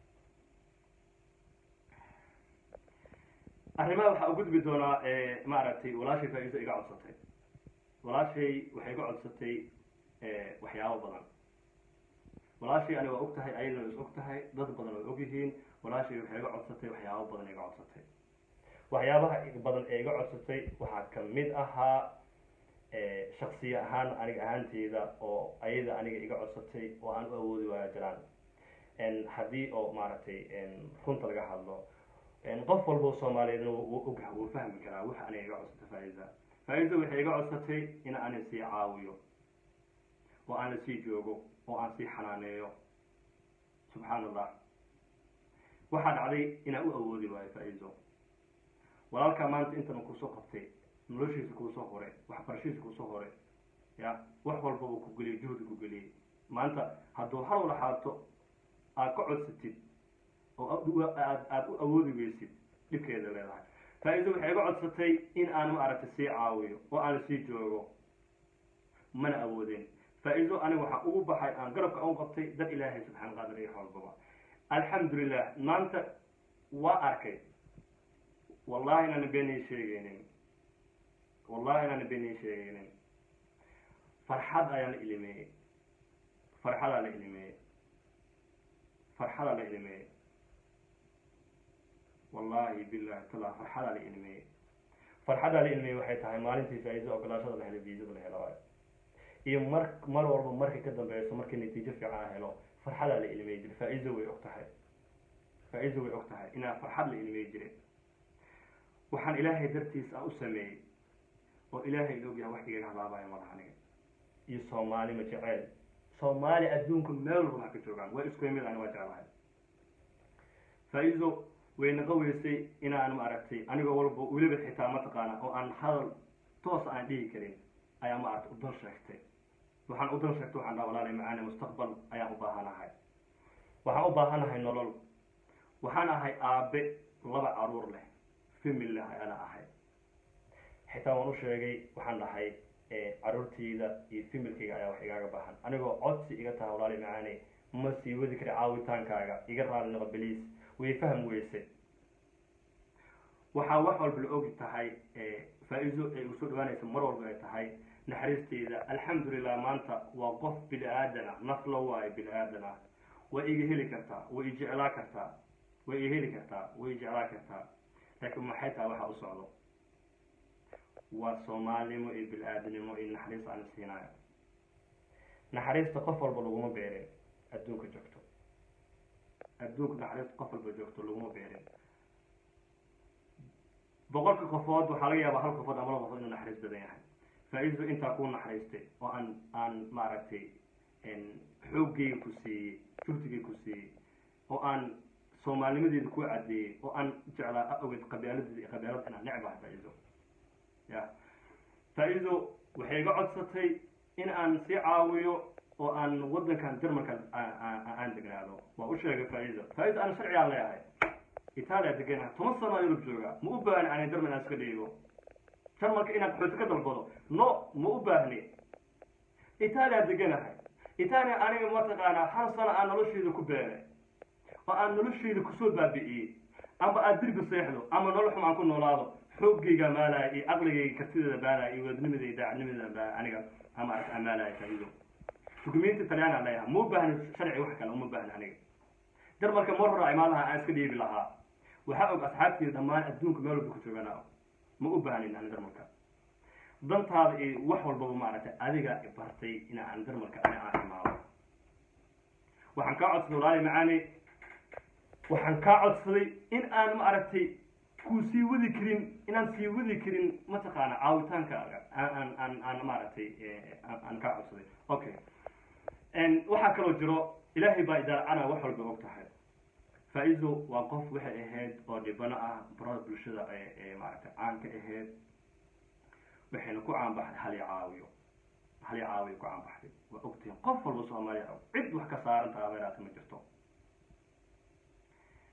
arrimaha waxaan u gudbi doonaa maaragtay walaashay faa'iido iga codsatay walaashay waxay iga codsatay waxyaabo badan walaashay ani waa og tahay ayadana is og tahay dad badan way og yihiin walaashay waxay iga codsatay waxyaabo badan iga codsatay waxyaabaha badan ee iga codsatay waxaa kamid ahaa shaksiya ahaan aniga ahaanteyda oo ayada aniga iga codsatay oo aan u awoodi waaya jiraan haddii oo maaragtay runta laga hadlo qof walbo soomaaliyeedna wuu ogah wuu fahmi karaa waxa aniga iga codsatay faa'iida faa'iida waxay iga codsatay in aan sii caawiyo oo aan la sii joogo oo aan sii xanaaneeyo subxaan allah waxaa dhacday inaan u awoodi waayo faa-iido walaalkaa maanta intana kusoo qabtay noloshiisa kuusoo horay waxbarashadiisa kuusoo horay ya wax walba uu ku geliyay juhdi ku geliyey maanta hadduu hal wala xaato aad ka codsatid oo aad aad u awoodi weysid dhibkeeda leedahay faa-iido waxay iga codsatay in aan maaragtay sii caawiyo oo aan sii joogo mana awoodeen faa-iido aniga waxaa ugu baxay aan garabka u qabtay dad ilaahay subxaan qaadir iyo xoolbaba alxamdulilah maanta waa arkay wallahi inaana beenay sheegaynin wallahi inaana beenay sheegaynin farxad ayaa la ilimeeyey farxadaa la ilimeeyey farxadaa la ilimeeyey wallahi billahi tala farxadaa la ilimeeyey farxadaa la ilimeeyey waxay tahay maalintii faa-iido ogolaashada la helay viisada la helo waayo iyo mar mar walba markay ka dambeyso markii natiijo fiican helo farxadaa la ilmey jiray faa-iido way og tahay faa-iido way og tahay inaa farxad la ilmey jiray waxaan ilaahay dartiis aan u sameeyey oo ilaahay la ogyahay wax igaga halaabaya malaha aniga iyo soomaali ma jeceel soomaali adduunka meel walba wax ka joogaan waa isku yimid ani waa jeclahay faa-iido way naqa weysay inaan maaragtay anigoo walba weliba xitaa mataqaana oo aan hadal toos aan dhihi karin ayaa maaragtay udan sheegtay waxaan udan sheegtay waxaan dhaha walaalay macaane mustaqbal ayaan u baahanahay waxaan u baahanahay nolol waxaan ahay aabe laba caruur leh famil leh ayana ahay xitaa waan u sheegay waxaan dhahay caruurtayda iyo familkayga ayaa wax igaaga baahan anigoo codsi iga taha walaalay macaane ma sii wadi kari caawitaankaaga iga raali noqo beliis way fahm weysay waxaa wax walba la ogi tahay faa-iido ay usoo dhawaanaysa mar walba ay tahay naxariisteyda alxamdulilah maanta waa qof bini aadan ah nafla waayo bini aadan ah way iga heli kartaa way i jeclaa kartaa way i heli kartaa way i jeclaa kartaa laakiin maxay tahay waxa u socdo waa soomaalinimo iyo bini aadanimo iyo naxariis aan siinayo naxariista qof walba laguma beerin adduunka joogto adduunka naxariista qof walba joogto laguma beerin boqolka qofood waxaa laga yaabaa hal qofood ama laba qofood inuu naxariis badan yahay faa-iidu intaa kuu naxariistay oo aan aan maaragtay xooggeyga ku siiyey juhdigay ku siiyey oo aan soomaalnimadeeda ku caddeeyey oo aan jeclaa ogeed qabialadeeda iyo qabialada inaan necbahay faa-iido ya faa-iido waxay iga codsatay in aan sii caawiyo oo aan waddankan jarmalka aan degnaado waa u sheegay faa-iido faa-iido aan sharcigaan leeyahay itaaliya deganaha toban sano a yurub jooga ma u baahni ani jarmal aan iska dhiibo jarmalka inaan qaxooti ka dalbado no ma u baahni itaaliya deganahay itaaliya aniga mataqaanaa hal sano aan nolosheeda ku beeray oo aan nolosheeda kusoo baabi'iyey ama aad dirbi seexdo ama nolol xum aan ku noolaado xooggayga maalaya iyo caqligayga kartideeda baalaya iyo wadnimadayda daacadnimadeeda baa aniga ama arka amaalaya faa-iido dukumenti talyaana leeyahay ma u baahni sharci wax kale uma baahni aniga jarmalka mar hore imaadaha aan iska dhiibi lahaa waxaa og asxaabteeda dhammaan adduunka meel walba ku joogana ma u baahnin ani darmalka dantaada iyo wax walbaba maaragtay adiga bartay ina aan darmalka ani aan imaado waxaan kaa codsaday walaali macaani waxaan kaa codsaday in aan maaragtay ku sii wadi karin inaan sii wadi karin mataqaana caawitaankaaga aan aan aan maaragtay aan kaa codsaday okay waxaa kaloo jiro ilaahay baa idaaracana wax walba og tahay faa-iido waa qof waxay ahayd oo dhibano ah barada bulshada ee maaragtay caan ka ahayd waxayna ku caanbaxday hal i caawiyo hal i caawiyo ku caanbaxday waa ogtihiin qof walba soomaaliya og cid wax ka saaran taha beeraata ma jirto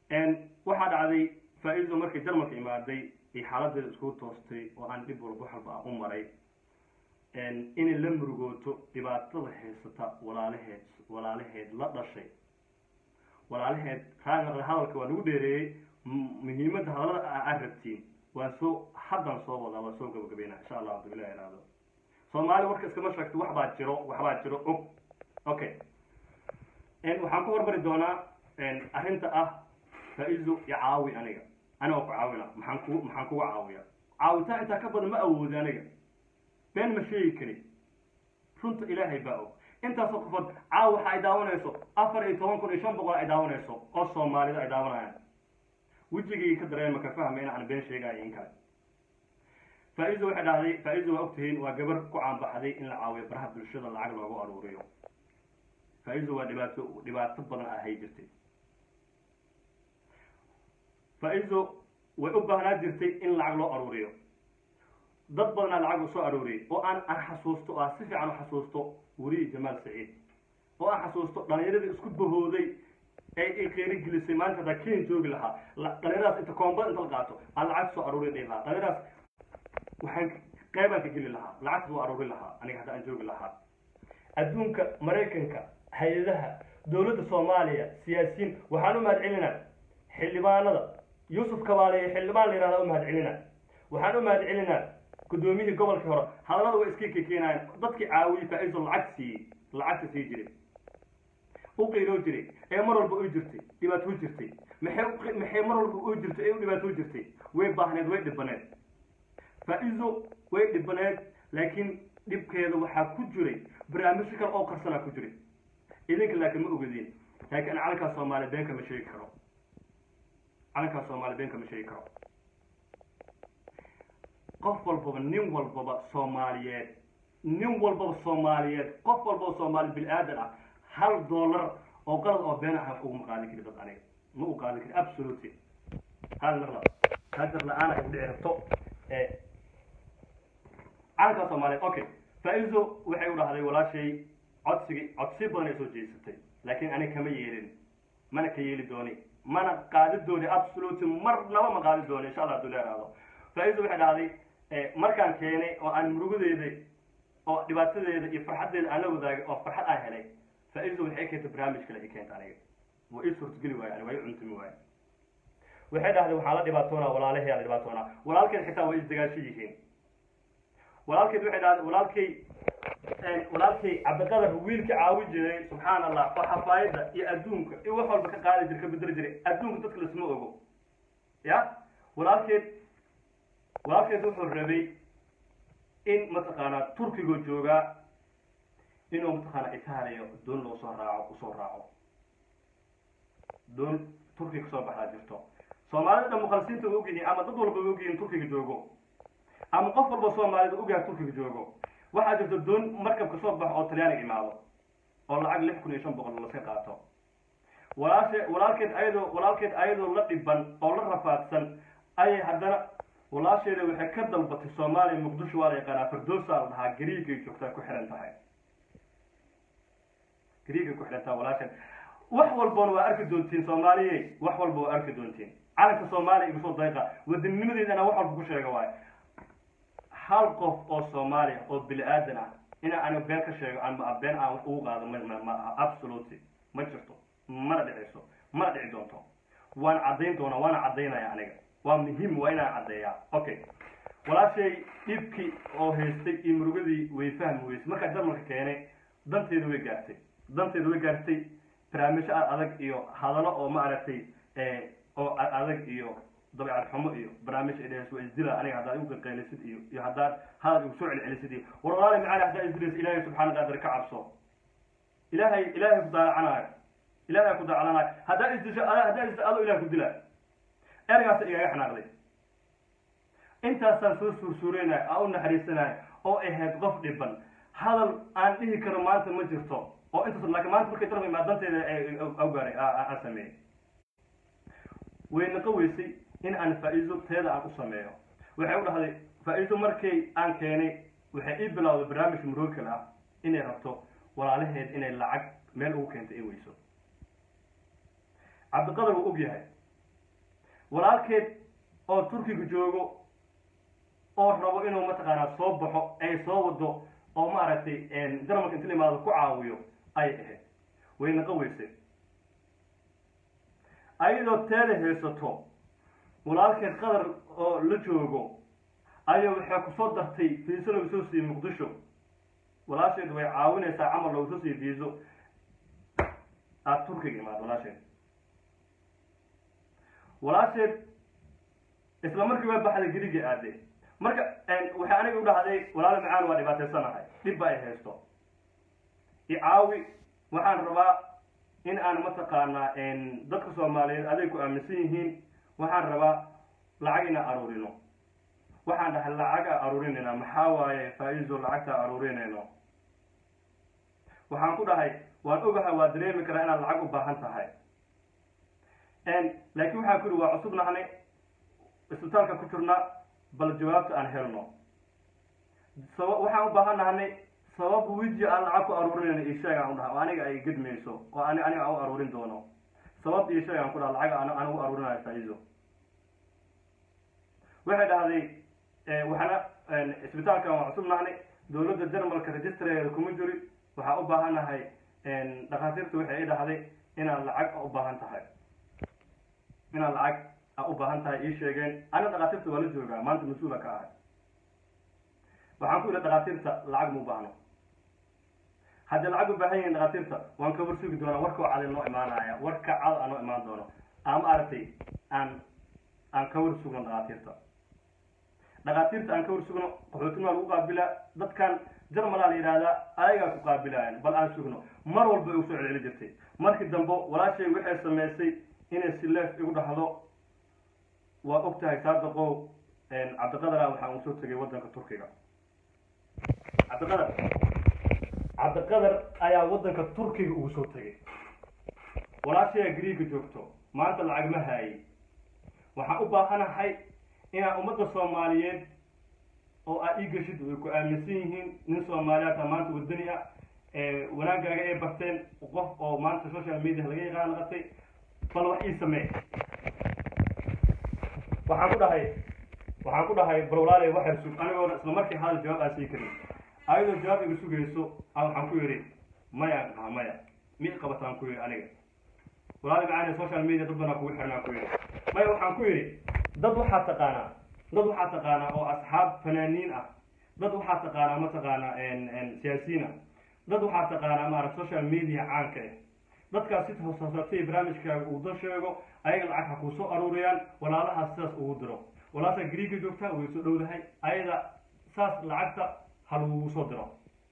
waxaa dhacday faa-iido markay jarmalka imaaday ay xaaladeeda iskugu toostay oo aan dhib walba waxalba ah u maray inay la murugooto dhibaatada haysata walaalaheed walaalaheed la dhashay walaalaheed raanaqda hadalka waa lagu dheereeyey muhiimadda hadalada aad rabtiin waan soo haddaan soo wadaa waan soo gabagabeynaa insha allah hadu ilah iraado soomaali warka iskama sheegto wax baa jiro wax baa jiro og okay waxaan ku hormari doonaa arrinta ah faa-iido iyo caawi aniga aniga ku caawina maxaan ku maxaan kuga caawiya caawitaan intaa ka badan ma awoodi aniga been ma sheegi kari runta ilaahay baa og intaasoo qofood caawi waxa ay daawanayso afar iyo toban kun iyo shan boqol ay daawanayso oo soomaalida ay daawanayaan wejigii ka dareema ka fahma in aan been sheegayo in kale faa-iido waxay dhahday faa-iido waa ogtihiin waa gabar ku caanbaxday in la caawiyo baraha bulshada lacag loogu aruuriyo faa-iido waa dhibaato dhibaato badan ahay jirtay faa-iido way u baahnaa jirtay in lacag loo aruuriyo dad badanaa lacag u soo arooriyay oo aan aan xasuusto oo aan si fiican u xasuusto weriyi jamaal saciid oo aan xasuusto dhalinyaradii isku bahooday ee ay qeeri gelisay maanta hadaa ken joogi lahaa dhalinyaradaas inta koomba inta la qaato aan lacag soo aruuriya dhihi lahaa dhalinyaradaas waxaan qeybaan ka geli lahaa lacagta soo aruuri lahaa aniga hadda aan joogi lahaa adduunka maraykanka hay-adaha dowladda soomaaliya siyaasiyiin waxaan u mahad celinaa xildhibaanada yuusuf kabaale ee xildhibaan la yihahda u mahad celinaa waxaan u mahad celinaa guddoomiyihii gobolkii hore hadallada way iska kekeenayan dadkii caawiyey faa-iiso lacag siiyey lacagta sii jiray u qiiroo jiray ee mar walba u jirtay dhibaato u jirtay maxay maxay mar walba u jirtay ee u dhibaato u jirtay way baahneed way dhibaneed faa-iiso way dhibaneed laakiin dhibkeeda waxaa ku jiray barnaamijyo kale oo qarsanaa ku jiray idinka laakiin ma ogadiin laakiin calankaa soomaaliya beenka ma sheegi karo calankaa soomaaliya beenka ma sheegi karo qof walbaba nin walbaba soomaaliyeed nin walbaba soomaaliyeed qof walbaba soomaali bil aadan ah hal dollar oo qalad oo been ah uguma qaadin kari dad aniga ma u qaadin kari absolutely hal naqla hajar la-aan ay udhici rabto calankaa soomaaliyeed okay faa-iiso waxay u dhahday walaashay codsigii codsi badan ay soo jeesatay laakiin aniga kama yeelin mana ka yeeli dooni mana qaadi dooni absolutely marnaba ma qaadi dooni insha allah haduu leeraado faa-iiso waxay dhahday markaan keenay oo aan murugadeeda oo dhibaatadeeda iyo farxaddeeda aan la wadaagay oo farxad aan helay faa-iido waxay keentay barnaamij kale ay keenta aniga waa ii suurtageli waayo aniga waa ii cuntumi waayo waxay dhahday waxaa la dhibaatoonaa walaalahay la dhibaatoonaa walaalkeed xitaa way isdagaasho yihiin walaalkeed waxay dhahday walaalkay walaalkay cabdiqadar wiilka caawi jiray subxaan allah oo xafaayadda iyo adduunka iyo wax walba ka qaadi jira ka bedeli jiray adduunka dadka lasma ogo ya walaalkeed walaalkeed wuxuu rabay in mataqaanaa turkiga joogaa inuu mataqaanaa itaaliya doon loo soo raaco usoo raaco doon turkiga kasoo baxdaa jirto soomaalida dhan mukhalisiinta way ogyihiin ama dad walba way ogyihiin turkiga joogo ama qof walba soomaalida ogyahay turkiga joogo waxaa jirta doon markab kasoo baxo oo talyaaniga imaado oo lacag lix kun iyo shan boqol laska qaato walaashe walaalkeed ayadoo walaalkeed ayadoo la dhiban oo la rafaadsan ayay haddana walaasheeda waxay ka dalbatay soomaaliya muqdisho waa la yaqaanaa firdowsa la dhahaa gariigay joogtaa ku xihan tahay gariigay ku xihan tahay walaasheed wax walbana waa arki doontiin soomaaliye wax walba waa arki doontiin calanka soomaaliya igu soo dayqa wadannimadiina inaan wax walba ku sheega waayo hal qof oo soomaaliya oo bini aadan ah inaan aniga been ka sheego ama been aan wax ugu qaado ma ma aha absolutely ma jirto mana dhicayso mana dhici doonto waan caddayn doonaa waana caddaynaya aniga waa muhiim waa inaan caddeeyaa okay walaashay dhibkii oo haystay iyo murugadii way fahmi weysay markaa jarmalka keenay danteedu way gaartay danteedu way gaartay barnaamijyo adag iyo hadallo oo maaragtay oo adag iyo dabeecad xumo iyo barnaamij ay dhehayso waa isdila aniga haddaad igu qaqaylisid iyo iyo haddaad hadal igu soo celcelisid iyo war walaali macaali haddaa isdilaysa ilaahay subxaana qaadir ka cabso ilaahay ilaahay ku daalacanaayo ilaahay ku daalacanayo haddaa isdisho haddaa isdisho adoo ilahay ku dilaa ergaasa igaga xanaaqday intaasaan soo suursuureynay aan u naxariisanayo oo ahayd qof dhiban hadal aan dhihi karo maanta ma jirto oo intaas laakiin maanta markay dalka imaa danteeda awgaaray aan sameeyey way naqa weysay in aan faa-iido teeda aan u sameeyo waxay u dhahday faa-iido markay aan keenay waxay ii bilowday barnaamij murookal ah inay rabto walaalaheed inay lacag meel ugu keento ay weyso cabdiqadar wuu og yahay walaalkeed oo turkiga joogo oo rabo inuu mataqaanaa soo baxo ay soo wado oo maaragtay jarmalka inta la imaado ku caawiyo ay ahayd way naqa weysay ayadoo teeda haysato walaalkeed qadar oo la joogo ayaa waxay kusoo dartay fiiso lagu soo siiyey muqdisho walaasheed way caawinaysaa camal loogu soo siiyey fiiso aada turkiga imaad walaasheed walaasheed isla markii waa baxday geriga aade marka waxay aniga u dhahday walaalo macaan waa dhibaataysanahay dhib ba ay haysto icaawi waxaan rabaa in aan mataqaanaa dadka soomaaliyeed aday ku aaminsan yihiin waxaan rabaa lacag inaan aruurino waxaan dhahay lacaga aruurinayna maxaa waaye faa-iiso lacagta aruurinayno waxaan ku dhahay waan ogahay waa dareemi karaa inaad lacag u baahan tahay laakiin waxaan ku ihi waa cusub nahnay isbitaalka ku jirna bal jawaabta aan helno saba waxaan u baahan nahnay sabab wiji aan lacag ku aruurinayno iyo sheeg aan u dhaha oo aniga ay gedmayso oo ani aniga aan u aruurin doono sabab iyo sheeg aan ku dhaha lacag aan aan ugu aruurinayo faa-iiso waxay dhahday waxaana isbitaalkan waa cusub nahnay dawladda jarmalka registrareeda kuma jiri waxaa u baahanahay dhakhaatiirta waxay i dhahday inaad lacag u baahan tahay inaad lacag a u baahan tahay ii sheegeen ana dhakhaatiirta waa la joogaa maanta mas-uula ka ahay waxaan ku yidhi dhakhaatiirta lacag ma u baahno haddii lacag u baahan yihiin dhakhaatiirta waan ka war sugi doonaa warkao cadi noo imaanaya warka cad anoo imaan doono ama aragtay aan aan ka war sugno dhakhaatiirta dhakhaatiirta aan ka war sugno qaxootinima lagu qaabilaa dadkan jarmalaa la yidhahdaa ayagaa ku qaabilayan bal aan sugno mar walba ay usoo celceli jirtay markii dambe walaashay waxay samaysay inay si leef igu dhahdo waa og tahay saadaqow cabdiqadara waxaan usoo tegay waddanka turkiga cabdiqadar cabdiqadar ayaa waddanka turkiga ugu soo tegay walaashayaa griiga joogto maanta lacag ma haayay waxaan u baahanahay inaan ummadda soomaaliyeed oo aad ii geshid way ku aaminsan yihiin nin soomaaliyaad a maanta wadani ah wanaagaaga ay barteen qof oo maanta social media laga yaqaan naqatay bal wax ii samee waxaan ku dhahay waxaan ku dhahay bal walaale waxay sug anigoona isla markii hadal jawaab aan sii karin ayadoo jawaab iga sugayso a waxaan ku yidhi mayaan dhaha maya mi qabataan ku yidhi aniga walaale macaani social media dad banaa kugu xirnaan ku yidhi maya waxaan ku yidhi dad waxaa taqaanaa dad waxaa taqaanaa oo asxaab fanaaniin ah dad waxaa taqaanaa mataqaanaa siyaasiyiin ah dad waxaa taqaanaa maarata social media caanka ah dadkaas si hooshoosatay barnaamijkaaga uu dal sheego ayaga lacag ha kuu soo aruuriyaan walaalahaas sidaas ugu diro walaashaa griiga joogtaa way soo dhowdahay ayada saas lacagta ha lagugu soo diro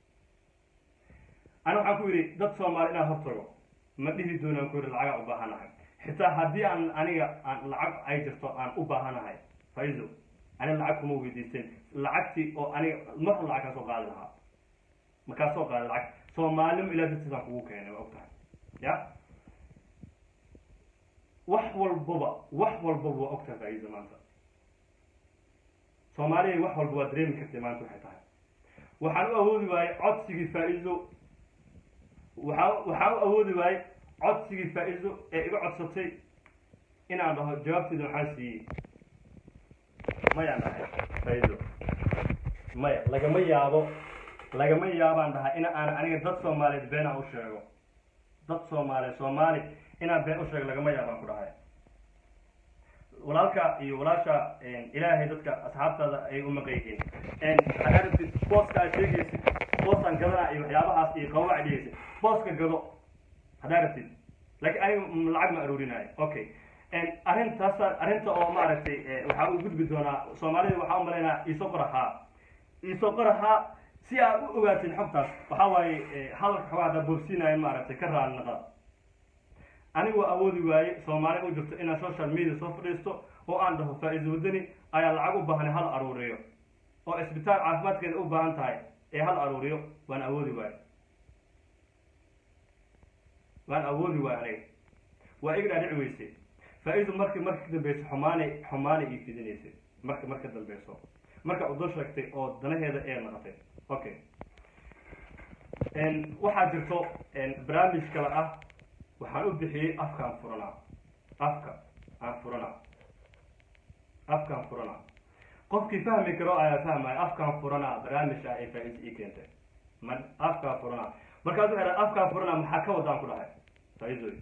ana waxaan ku yidhi dad soomaali inaan hortago ma dhihi doonaan ku yidhi lacagaa u baahanahay xitaa haddii aan aniga aan lacag ay jirto aan u baahanahay faiso aniga lacag kuma weydiisteen lacagtii oo aniga mar hor lacag kaa soo qaadi lahaa makaa soo qaadi lacag soomaalnimo ilaa dartiisaan kugu keenay waa og tahay ya wax walbaba wax walbaba waa og tahay faiso maanta soomaaliya wax walba waa dareemi kartay maanta waxay tahay waxaan u awoodi waayey codsigii faa-iso waxaa waxaan u awoodi waayey codsigii faa-iso ee iga codsatay inaan dhaho jawaabteeda waxaan siiyey mayaan dhahay faa-iso maya lagama yaabo lagama yaabaan dhahay in aan aniga dad soomaaliyeed beenaan u sheego dad soomaaliyeed soomaali inaan been u sheego lagama yaabaan ku dhahay walaalka iyo walaasha ilaahay dadka asxaabtaada ay u maqan yihiin waxaad aragtid booska aad sheegaysid boosaan gadanaa iyo waxyaabahaas iyo qababac dhigaysid booska gado haddaa aragtid laakiin aniga lacag ma aruurinayo okay arrintaasa arrinta oo maaragtay waxaa u gudbi doonaa soomaalida waxaa u malaynaa iisoo qorahaa iisoo qorahaa si aad u ogaatid xogtaas waxaa waaye hadalka xoogaa haddaa boobsiinayo maaragtay ka raali naqa anigu waa awoodi waaye soomaali u jirto inaan social media soo fadhiisto oo aan dhaho faa-iiso wadani ayaa lacag u baahanay hal aruuriyo oo isbitaal caafimaadkeeda u baahan tahay ee hal aruuriyo waan awoodi waaye waan awoodi waaye aniga waa iga dhaadhici weyse faa-iiso marki marka ka dambeyso xumaanay xumaanay ii fidinaysay marka marka dambeyso marka udo sheegtay oo danaheeda ee naqatay okay waxaa jirto barnaamij kale ah waxaan u bixiyey afka aan furanaa afka aan furanaa afkaan furana qofkii fahmi karo ayaa fahmaya afkaan furana barnaamij ah ee faa-is ii keentay ma afkaan furana markaas waxay dhahay afkaan furana maxaa ka wadaan ku dhahay faa-iidoy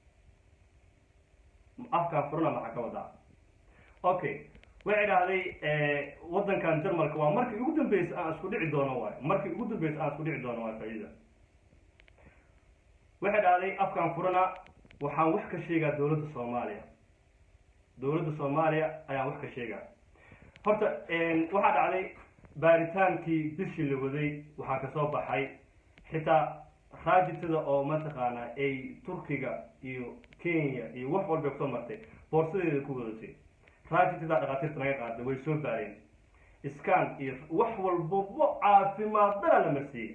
afkaan furana maxaa ka wadaa okay waxay dhahday waddankan jarmalka waa markii ugu dambeysay aan isku dhici doono waayo markii ugu dambeysay aan isku dhici doono waayo faa-iida waxay dhahday afkaan furana waxaan wax ka sheegaa dowladda soomaaliya dowladda soomaaliya ayaan wax ka sheegaa horta waxaa dhacday baaritaankii bishii la waday waxaa kasoo baxay xitaa raajitada oo mataqaanaa ay turkiga iyo kenya iyo wax walba kusoo martay boorsadeeda ku wadatay raajitada dhakhaatiirta naga qaaday way soo baareen scan iyo wax walbaba caafimaad dara la marsiiyey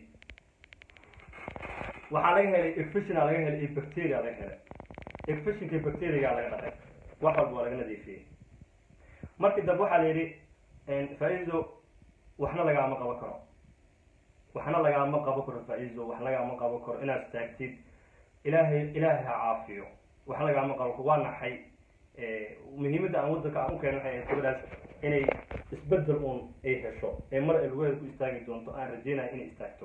waxaa laga helay efishina laga helay iyo bacteria laga helay efishinka iyo bacteriaga laga dhaqay wax walba waa laga nadiifiyey markii dambe waxaa la yidhi faa-iido waxna lagaama qabo karo waxna lagaama qabo karo faa-iido wax lagaama qabo karo inaad istaagtid ilaahay ilaahay ha caafiyo wax lagaama qabo karo waa naxay muhiimadda aan waddanka aan u keenay waxay ahayd gabadhaas inay isbedel uun ay hesho ee mar ay lugaheeda ku istaagi doonto aan rajeynaya inay istaagto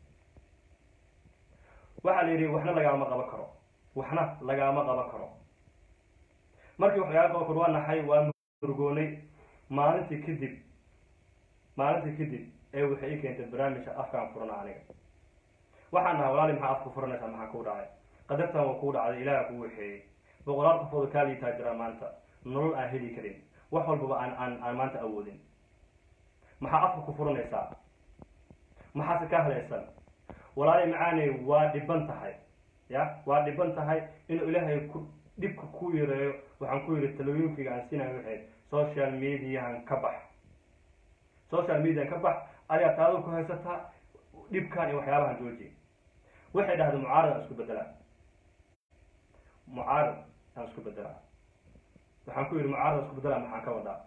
waxaa la yidhi waxna lagaama qabo karo waxna lagaama qabo karo markii wax lagaama qabo karo waa naxay waa murgoonay maalintii kadib maalintii kadib ee waxay ii keentay barnaamijka afkaan furana aniga waxaan dhahay walaali maxaa afka furanaysaa maxaa kuu dhacay qadartan waa kuu dhacday ilaaha kuu waxeeyey boqolaal qofooda kaa liitaa jira maanta nolol aan heli karin wax walbaba aan aan aan maanta awoodin maxaa afka ku furanaysaa maxaase ka hadlaysan walaali macaaney waa dhiban tahay ya waa dhiban tahay inuu ilaahay ku dhibka ku yareeyo waxaan ku yidhi talooyinkayga aan siinayo waxayd social mediahan ka bax social mediahan ka bax adigaa taado ku haysataa dhibkan iyo waxyaabahan jooji waxay dhahday mucaarad aan isku bedelaa mucaarad aan isku bedelaa waxaan ku yidhi mucaarad aan isku bedelaa maxaan ka wadaa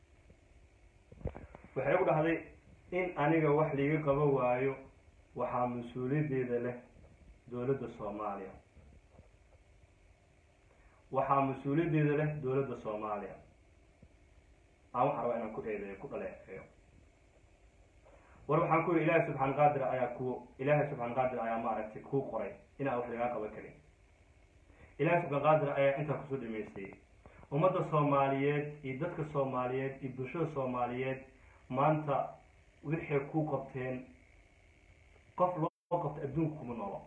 waxay ugu dhahday in aniga wax liiga qabo waayo waxaa mas-uuliyaddeeda leh dowladda soomaaliya waxaa mas-uuliyaddeeda leh dowladda soomaaliya aan waxaan rabaa inaan ku eedeeyo ku dhaleeceeyo war waxaan ku yidhi ilaahay subxaan qaadir ayaa ku ilaahay subxaan qaadir ayaa maaragtay kuu qoray inaan wax lagaa qaban karin ilaahay subxaan qaadir ayaa intaa kusoo dhameystayey ummadda soomaaliyeed iyo dadka soomaaliyeed iyo bulshada soomaaliyeed maanta waxay ku qabteen qof loo qabta adduunka kuma noolo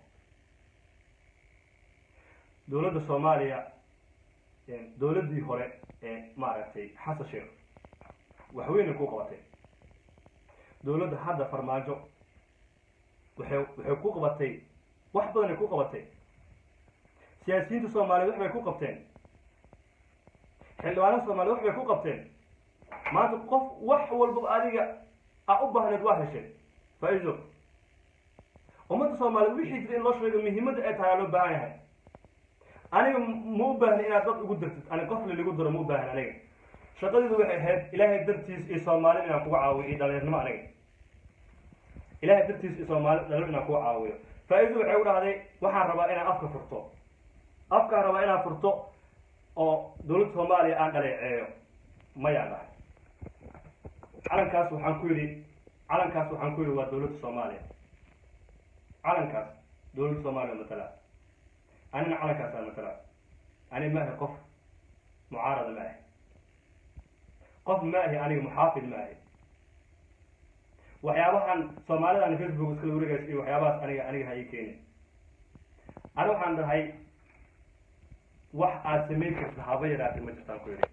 dowladda soomaaliya dowladdii hore ee maaragtay xasan sheekh waxweynay ku qabatay dowladda hadda farmaajo waxay waxay ku qabatay wax badanay ku qabatay siyaasiyiinta soomaaliyeed wax bay ku qabteen xildhibaanada soomaliyeed wax bay ku qabteen maanta qof wax walba adiga a u baahneed waa heshay faa-iido ummadda soomaaliyeed wixii jira in loo sheego muhiimadda ay tahay aa loo baahan yahay aniga ma u baahni inaad dad ugu dirtid ani qof laligu diro ma u baahni aniga shaqadeedu waxay ahayd ilaahay dartiis iyo soomaalida inaan kuga caawiyo iyo dhalinyarnimo aniga ilaahay dartiis iyo soomaali dhalinyar inaan kuga caawiyo faa-iidu waxay u dhahday waxaan rabaa inaan afka furto afkaan rabaa inaan furto oo dowladda soomaaliya aan dhaleeceeyo mayaan dhahay calankaas waxaan ku yidhi calankaas waxaan ku yidhi waa dowladda soomaaliya calankaas dowladda soomaaliya matala anina calankaasaan matala ani ma ahi qof mucaarada ma ahi qof ma ahi aniga muxaafid ma ahi waxyaabahan soomaalidan facebook iskala wareegays iyo waxyaabahaas aniga aniga ha ii keeni ani waxaan dhahay wax aad samayn karta haba yaraatay ma jirtaan ku yidhi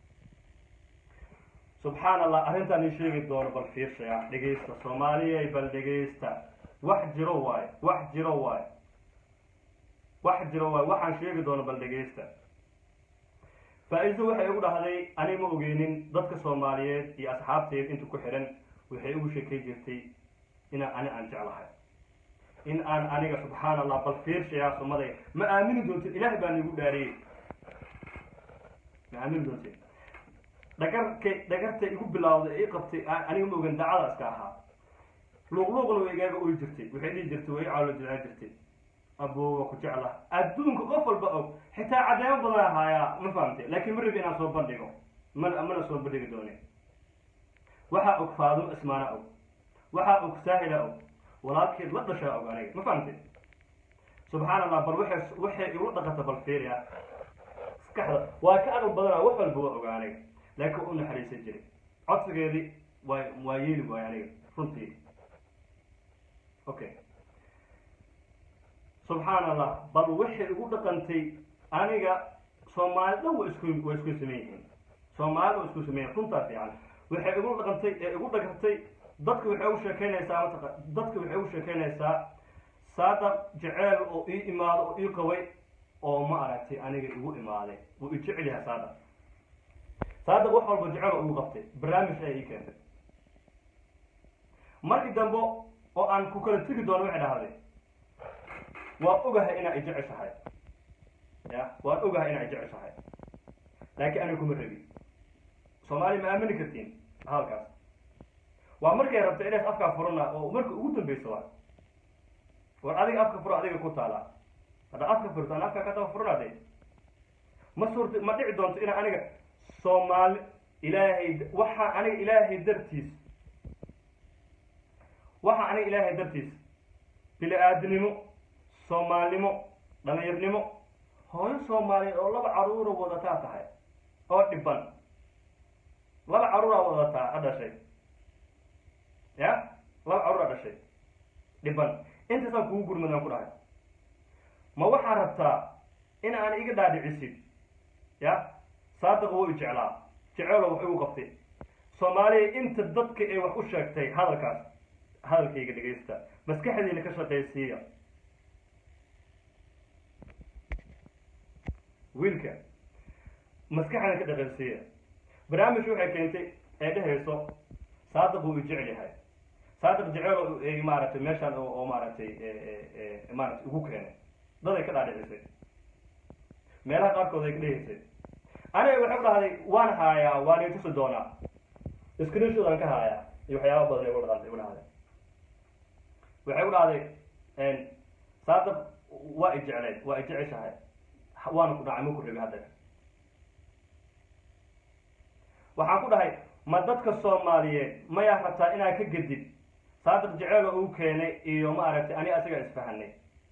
subxaan allah arrintaan ii sheegi doono bal fiirsaya dhegaysta soomaaliyay bal dhegaysta wax jiro waayo wax jiro waayo wax jiro waayo waxaan sheegi doono bal dhegaysta faa-iido waxay ugu dhahday ani ma ogeynin dadka soomaaliyeed iyo asxaabteed inta ku xidhan waxay ugu sheekay jirtay inaan ani aan jeclahay in aan aniga subxaan allah bal fiirshayaa sumaday ma aamini doontid ilaahay baan igu dhaariyey ma aamini doontid dhagarkay dhagartay igu bilawday ii qabtay aniga ma ogan dacada iska ahaa luuqluuqna way igaaga oy jirtay waxay dhihi jirtay way i caalo jilaa jirtay aboowa ku jecla adduunka qof walba og xitaa caddeemo badan ahaayaa ma fahamtay laakiin ma rabi inaan soo bandhigo mana mana soo bandhigi doone waxaa og faadimo ismaana og waxaa og saahila og walaalkeed la dhashaa og aniga ma fahamtay subxaan allah bal waxay waxay igu dhaqata bal fiiriya maskaxda waa ka aqal badanaa wax walba waa ogaa aniga laakiin u naxariisan jiray codsigeedii waa waa yeeli waay aniga runtii okay subxaan allah bal waxay igu dhaqantay aniga soomaali dhan waa isku waa isku sameyn yihiin soomaalida waa isku sameyn runtaa fiican waxay igu dhaqantay ee igu dhagartay dadka waxay u sheekeynaysaa mataqa dadka waxay u sheekeynaysaa saadaq jeceel oo ii imaado oo ii qabay oo ma aragtay aniga igu imaaday wuu i jecel yahay saadaq saadaq wax walba jecel oo igu qabtay barnaamij ay ii keentay markii dambe oo aan ku kala tegi doono waxay dhahday waan ogahay inaa i jeceshahay ya waan ogahay inaa i jeceshahay laakiin aniga kuma rabin soomaaliya ma aamini kartiin halkaas waa markay rabta inays afkaa furana oo marka ugu dambeysa waa war adiga afka furo adiga ku taala hadda afka furto aan afka kataba furanaade ma suurta ma dhici doonto inaa aniga soomaali ilaahay waxaa aniga ilaahay dartiis waxaa aniga ilaahay dartiis bili aadinimo soomaalnimo dhalinyarnimo hooyo soomaaliyeed oo laba caruura wadataa tahay oo dhiban laba caruuraa wadataa a dhashay ya laba caruuraa dhashay dhiban intaasaan kugu gurmadaan ku dhahay ma waxaa rabtaa in aan iga dhaadhicisid ya saadaqa wou i jeclaa jeceelo wax igu qabtay soomaaliya inta dadka ay wax u sheegtay hadalkaas hadalkayga dhegaysta maskaxdiina ka shaqaysiiya wiilka maskaxdiina ka dhaqaysiiya barnaamij waxay keentay ee dhehayso saadaq wuu i jecel yahay saadaq jeceelo ay maaragtay meeshaan oo oo maaragtay maaragtay ugu keenay daday ka dhaadhicisay meelaha qaarkood ay ka dhehaysay aniga waxay ku dhahday waan haayaa waan i tusi doonaa screenshot aan ka haayaa iyo waxyaaba badan ay ku dhahday igu dhahday waxay ku dhahday saadaq waa i jecleyd waa i jeceshahay waana ku dhacay ma ku rabi hadda waxaan ku dhahay ma dadka soomaaliyeed mayaa rabtaa inaa ka gedid saadaq jeceelo uu keenay iyo ma aragtay ani asagaa isfahanay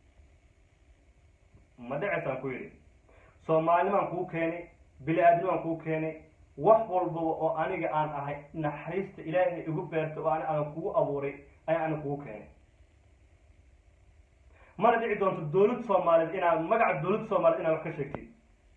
ma dhaceysaan ku yidhi soomaalinimaan kuu keenay bili-aadnimaan kuu keenay wax walbaba oo aniga aan ahay naxariista ilaahay igu beertay oo ani aan kugu abuuray ayaa ani kugu keenay mana dhici doonto dawlad soomaaliyeed inaad magaca dawladda soomaaliyeed inaad wax ka sheegtid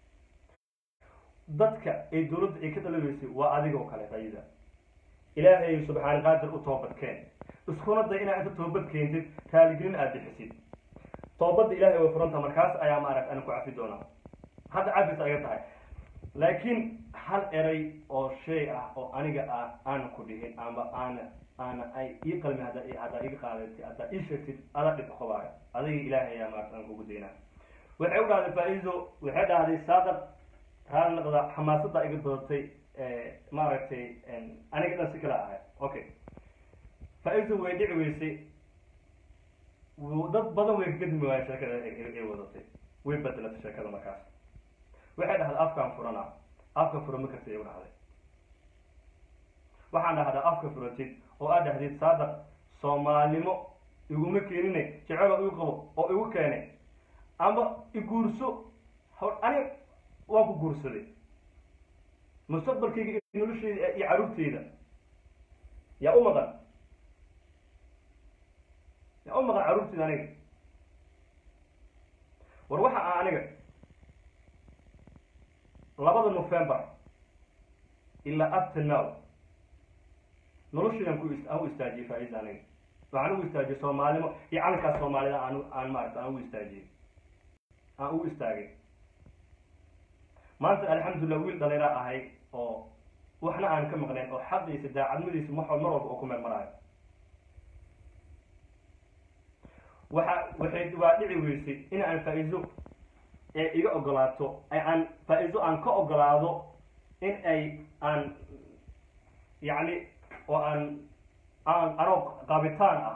dadka ay dawladda ay ka dhalaweysay waa adigoo kale ayida ilaahay subxaani qaadir u toobadkeen iskuna day inaad inta toobad keentid raaligelin aada bixisid toobadda ilahay way furanta markaas ayaa maaragta ana ku cafi doonaa hadda cafis aga tahay laakiin hal eray oo shay ah oo aniga ah aana ku dhihin amba aana aana ay ii qalmi hadda haddaa iga qaadatid haddaa ii sheegtid ada dhib qabaayo adiga ilaahay ayaa maarata aan kugu daynaa waxay u dhahday faa-iido waxay dhahday saadaq raali naqda xamaasadda iga badatay maaragtay aniga dhan si kala ahay okay faa-iido way dhici weysay dad badan way kagadmi waaya sheekada ay wadatay way bedelatay sheekada markaas waxay dhahday afkaan furana afka fura ma kartid igu dhahday waxaan dhahdaa afka furatid oo aad dhahdid saadaq soomaalnimo iguma keenine jecelo igu qabo oo igu keenay amba iguurso ani waan ku guursaday mustaqbalkayga iyo nolosheyda iyo caruurteyda yaa u maqan yaa u maqan caruurteyda aniga war waxa ah aniga labada november ilaa up to now noloshaydan ku aan u istaajiyey faa-iida aniga waxaan ugu istaajiyey soomaalnimo iyo calankaas soomaalida aan aan maarata aan ugu istaajiyey aan ugu istaagay maanta alxamdulillah wiil dhalinyara ahay oo waxna aan ka maqnayn oo xaqiisa daacadmadiisa wax mar walba oo ku meel maraayo waxa waxay waa dhici weysay in aan faa-iido ee iga ogolaato aan faa-iido aan ka ogolaado in ay aan yacni oo aan aan anoo qaabitaan ah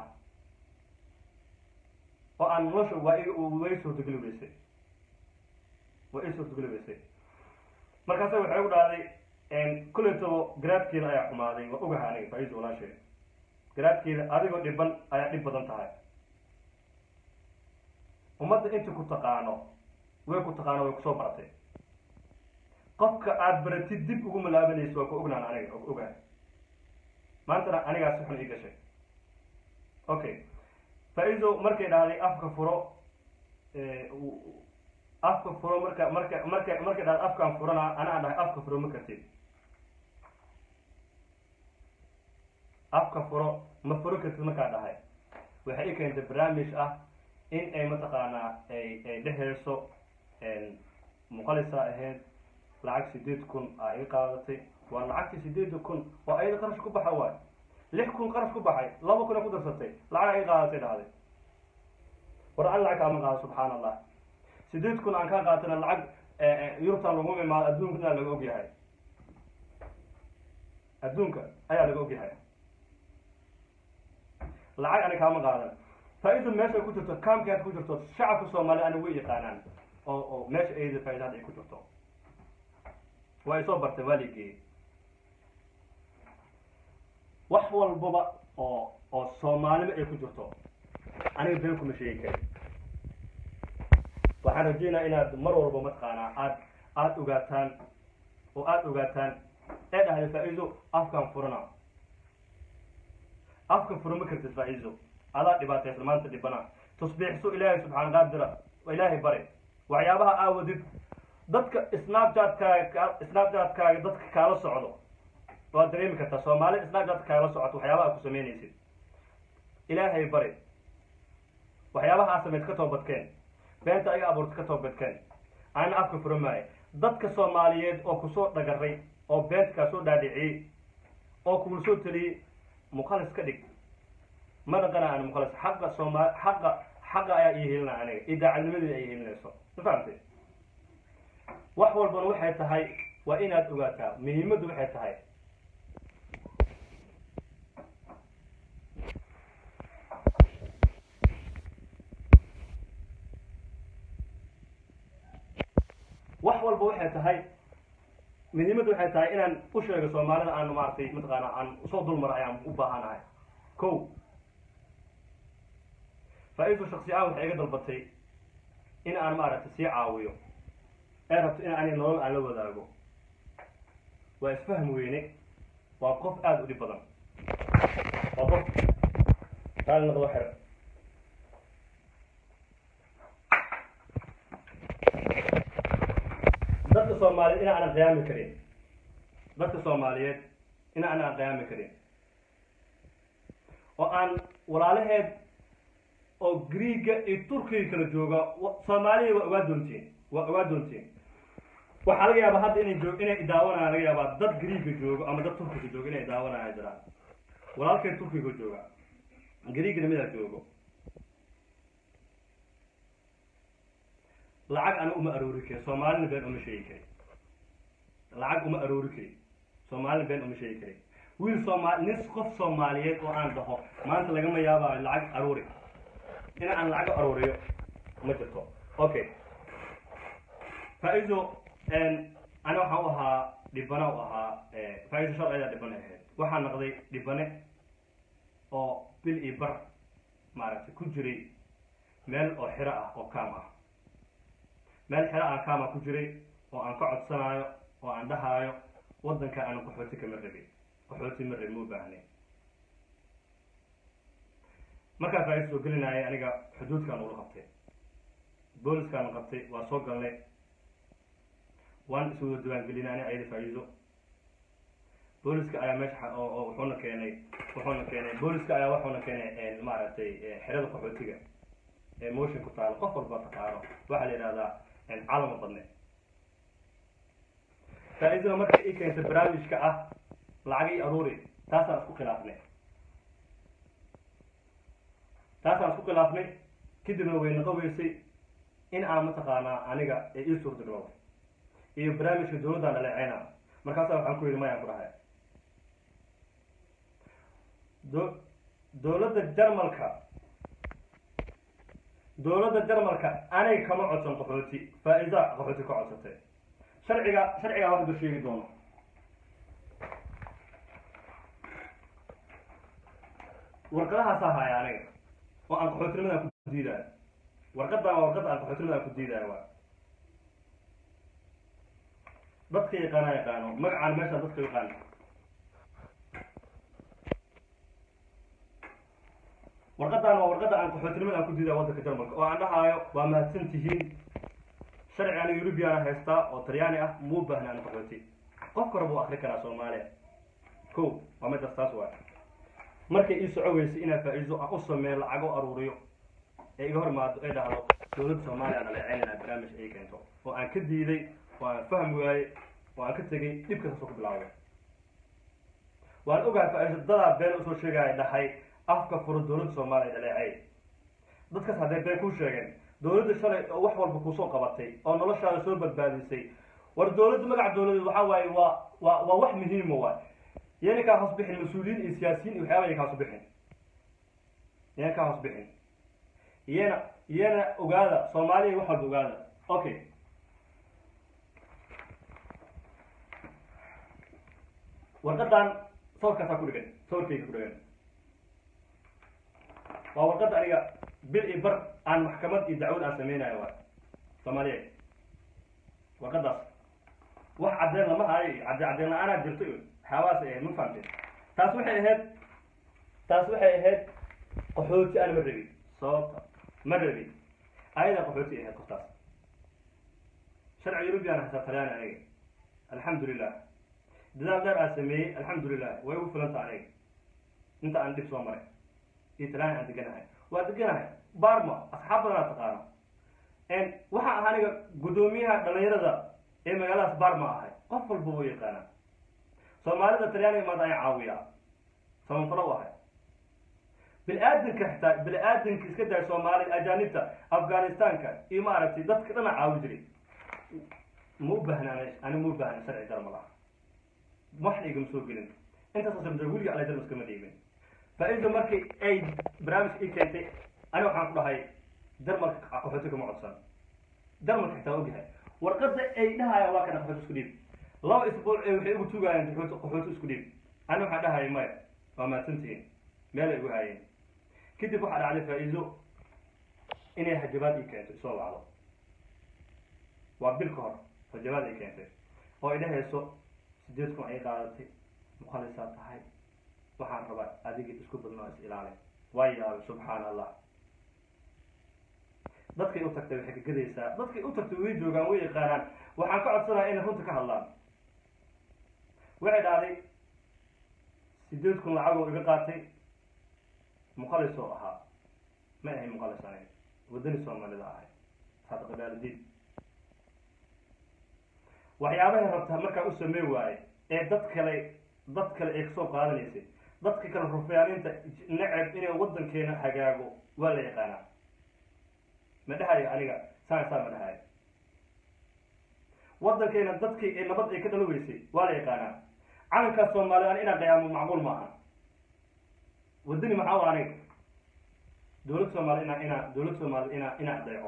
oo aan nolosha waa i way suurtageli weysay waa i suurtageli weysay markaasa waxay u dhahday kulleto garaadkeeda ayaa xumaaday waa ogaha aniga faa-iisa walaasheed garaadkeeda adigoo dhiban ayaa dhib badan tahay ummadda inta ku taqaano way ku taqaano way kusoo baratay qofka aada baratid dib ugu malaabanayso waa ku ognaan aniga waa ku ogahay maantana anigaa si xun ii gashay okay faa-iiso markay dhahday afka furo afka furo marka marka marka markay dhahday afkaan furana anaa dhahay afka furo ma kartid afka furo ma furo kartid markaa dhahay waxay i keentay barnaamij ah in ay mataqaanaa ay ay dheheyso muqalisa ahayd lacag sideed kun aa ii qaadatay waa lacagtii sideeda kun oo ayada qarash ku baxa waay lix kun qarash ku baxay laba kun ay ku darsatay lacag ii qaadatay dhahday war an lacag kaama qaado subxaan allah sideed kun aan kaa qaatana lacag yurubtan lagu imaado adduunkana laga ogyahay adduunka ayaa laga ogyahay lacag ani kaama qaadan faa-ida meesha ay ku jirto kaamki aad ku jirto shacabka soomaaliya ani way yaqaanaan oo oo meesha ayada faa-ida hadda ay ku jirto waa ay soo bartay waa ligeeyey wax walbaba oo oo soomaalima ay ku jirto aniga been kuma sheegi karin waxaan rajeynaa inaad mar walba mataqaanaa aad aada ogaataan oo aada ogaataan ee dhahday faa-iido afkaan furana afka furo ma kartid faa-iido adaa dhibaataysan maanta dhibana tasbiixso ilaahay subxaan qaadira ilaahay bare waxyaabaha aawadid dadka snapchat-kaaga snapchat-kaaga dadka kaala socdo waad dareemi kartaa soomaali snapchat kaala socoto waxyaabaha aad ku samaynaysid ilaahay bari waxyaabaha aad samayd ka toobadkeen beenta ayaga abuurta ka toobadkeen ana afka furo maayo dadka soomaaliyeed oo kusoo dhagaray oo beenta kaa soo dhaadhiciyey oo kugula soo teliyey muqalis ka dhig ma dhaqana ana muqalis xaqa sooma xaqa xaqa ayaa ii helina aniga idaacadnimadii ay helinayso ma fahamtay wax walbana waxay tahay waa inaad ogaataa muhiimaddu waxay tahay wax walba waxay tahay muhiimaddu waxay tahay inaan u sheego soomaalida aan maaragtay mataqaana aan usoo dulmaro ayaan u baahanahay ko faa-iidu shaksi ahaan waxay iga dalbatay in aan maaragtay sii caawiyo ee rabto in ani nolol aan la wadaago waa isfahm weyne waa qof aada u dhib badan waa qof raali noqdo xer dadka soomaaliyeed in aanan qiyaami karin dadka soomaaliyeed in aanan qiyaami karin oo aan walaalaheed oo greega iyo turkiga kala jooga soomaaliya waa ogaa doontiin waa ogaa doontiin waxaa laga yaabaa hadda inay joog inay daawanayaan laga yaabaa dad greega joogo ama dad turkiga joogo inay daawanayaan jiraan walaalkay turkiga jooga greegana midaa joogo lacag ana uma aroori karin soomaalina been uma sheegi karin lacag uma aroori karin soomaalina been uma sheegi karin wiil sooma nin qof soomaaliyeed oo aan dhaho maanta lagama yaabaayo lacag aroori in aan lacag arooriyo ma jirto okay faa-ido ani waxaan u ahaa dhibane u ahaa faa-ido shal ayaa dhibane ahayd waxaan naqday dhibane oo bil iyo bar maaragtay ku jiray meel oo xiro ah oo kaam ah meel xero aan kaama ku jiray oo aan ka codsanaayo oo aan dhahaayo waddanka aanu qaxooti kama rabin qaxooti ma rabin ma u baahnay markaa faa-ido soo gelinayay aniga xuduudkaan ula qabtay booliskaanu qabtay waa soo galnay waan iswada diiwaangelinay ani ayada faa-iido booliska ayaa meesha oo oo wuxuuna keenay wuxuuna keenay booliska ayaa wuxuuna keenay maaragtay xerada qaxootiga ee motion ku taalo qof walba taqaano waxaa la yidhahdaa calama badne faa-iidada marka i keentay barnaamijka ah lacagii aruuri taasaan isku khilaafnay taasaan isku khilaafnay kadibna way naqa weysay in aan mataqaanaa aniga ee ii suurtagalowday iyo barnaamijka dawladdaan dhaleeceyna markaasaa waxaan ku yidhi mayaan ku dhahay do dawladda jarmalka dawladda jarmalka anay kama codsan qaxooti faa-iida qaxooti ka codsatay sharciga sharcigaa wax ba sheegi doono warqadahaasaa haya aniga oo aan qaxootinimada aan ku diidaayo warqadan waa warqadda aan qaxootinimada aan ku diidaayo waa dadka yaqaana yaqaano magacaan meesha dadka yaqaan warqadan waa warqadda aan qaxootinimada aan ku diidaayo waddanka jarmalka oo aan dhahaayo waa mahadsan tihiin sharci aniga eurubiana haystaa oo talyaani ah muu baahna aan qaxooti qof kore buu akri karaa soomaaliya ko waa midaas taas waay markay ii soco weysay inaa faa-iido aan u sameeyo lacago aruuriyo ee iga hor imaado ay dhahdo dowladda soomaaliya aan dhaleeceynayna barnaamij ay keento oo aan ka diiday oo aan fahmi waayey oo aan ka tegay dhibka kasoo ku bilaawday waan ogahay faa-iido dadaa been usoo sheegaya dhahay afka furo dowladda soomaaliya dhaleecey dadkaas hadday been kuu sheegeen dowladda shalay oo wax walba kuusoo qabatay oo noloshaada soo badbaadisay war dowladda magaca dowladeed waxaa waaye waa waa waa wax muhiima waay yana kaa hoos bixin mas-uuliyiin iyo siyaasiyiin iyo waxyaaba ya kaa hoos bixin yana kaa hoos bixin iyana iyana ogaada soomaaliya wax walba ogaada okay warqadan sawirkaasaa ku dhigan sawirkayga ku dhigan waa warqadda aniga bil iyo bar aan maxkamad iyo dacwad aan sameynayo waay soomaaliya warqadaas wax cadeen lama hayo iyo cadde cadeen la-aanaa jirto iyo waxyaabahaas ay ahayd ma fahamteen taas waxay ahayd taas waxay ahayd qaxooti aan ma rabin sababta ma rabin ayadaa qaxooti ahayd qoftaas sharci eurubian haysaa talyaani aniga alxamdulilah dadaal dheer aan sameeyey alxamdulilah way ugu filanta aniga inta aan dhib soo maray iyo talyaani aan deganahay waa deganahay barma asxaab badanaa taqaano waxaa ah aniga guddoomiyaha dhalinyarada ee magaaladaas barma ahay qof walba wuu yaqaanaa soomaalida talyaaniga maanta ayaa caawiyaa samafalo u ahay bini-aadanka xitaa bini-aadanka iska daaya soomaalida ajaanibta afghanistanka iyo maaragtay dadka dhana caawi jiray ma u baahna ani ma u baahna sharci jarmal ah waxna igama soo gelin intaasoo samta weliga ala jarmal iskama dhiibin faa-ida markii ay barnaamijka ii keentay ani waxaan ku dhahay jarmalka qaxooti kama codsan jarmalka xitaa ogyahay warqada ay dhahayaan waa kana qaxooti isku dhiib laba isbuuc ee waxay igu tugaayeen qaxooti qaxooti isku dhiib ani waxaan dhahaya maya waa mahadsantihiin meelay igu haayeen kadib waxaa dhacday faa-iido inay hajabaad ii keento isoo wacdo waa bil ka hor hajabaad ay keentay oo ay dhahayso sideed kun ay qaadatay mukhalisaa tahay waxaan rabaa adiga isku badnoo is ilaali waa yaabay subxaana allah dadkay u tagtay waxay ka gadaysaa dadkay u tagtay way joogaan way yaqaanaan waxaan ka codsanaya inay runta ka hadlaan waxay dhahday sideed kun lacagoo iga qaatay mukhalis oo ahaa ma ahay mukhalis aniga waddani soomaalida ahay saadaqadaalidiin waxyaabahay rabtaa markaa u samey waaye ee dad kale dad kale ay kasoo qaadanaysay dadka kale rufyaaninta neceb inay waddankeena hagaago waa la yaqaanaa ma dhahayo aniga saan saa ma dhahayo waddankeena dadkii ee nabad ay ka dhalo weysay waa la yaqaanaa calankaas soomaaliya an inaan qayaamo macquul maaha waddani maxaa u aniga dowlad soomaaliya inaa inaa dowlad soomaaliya inaa inaa adeeco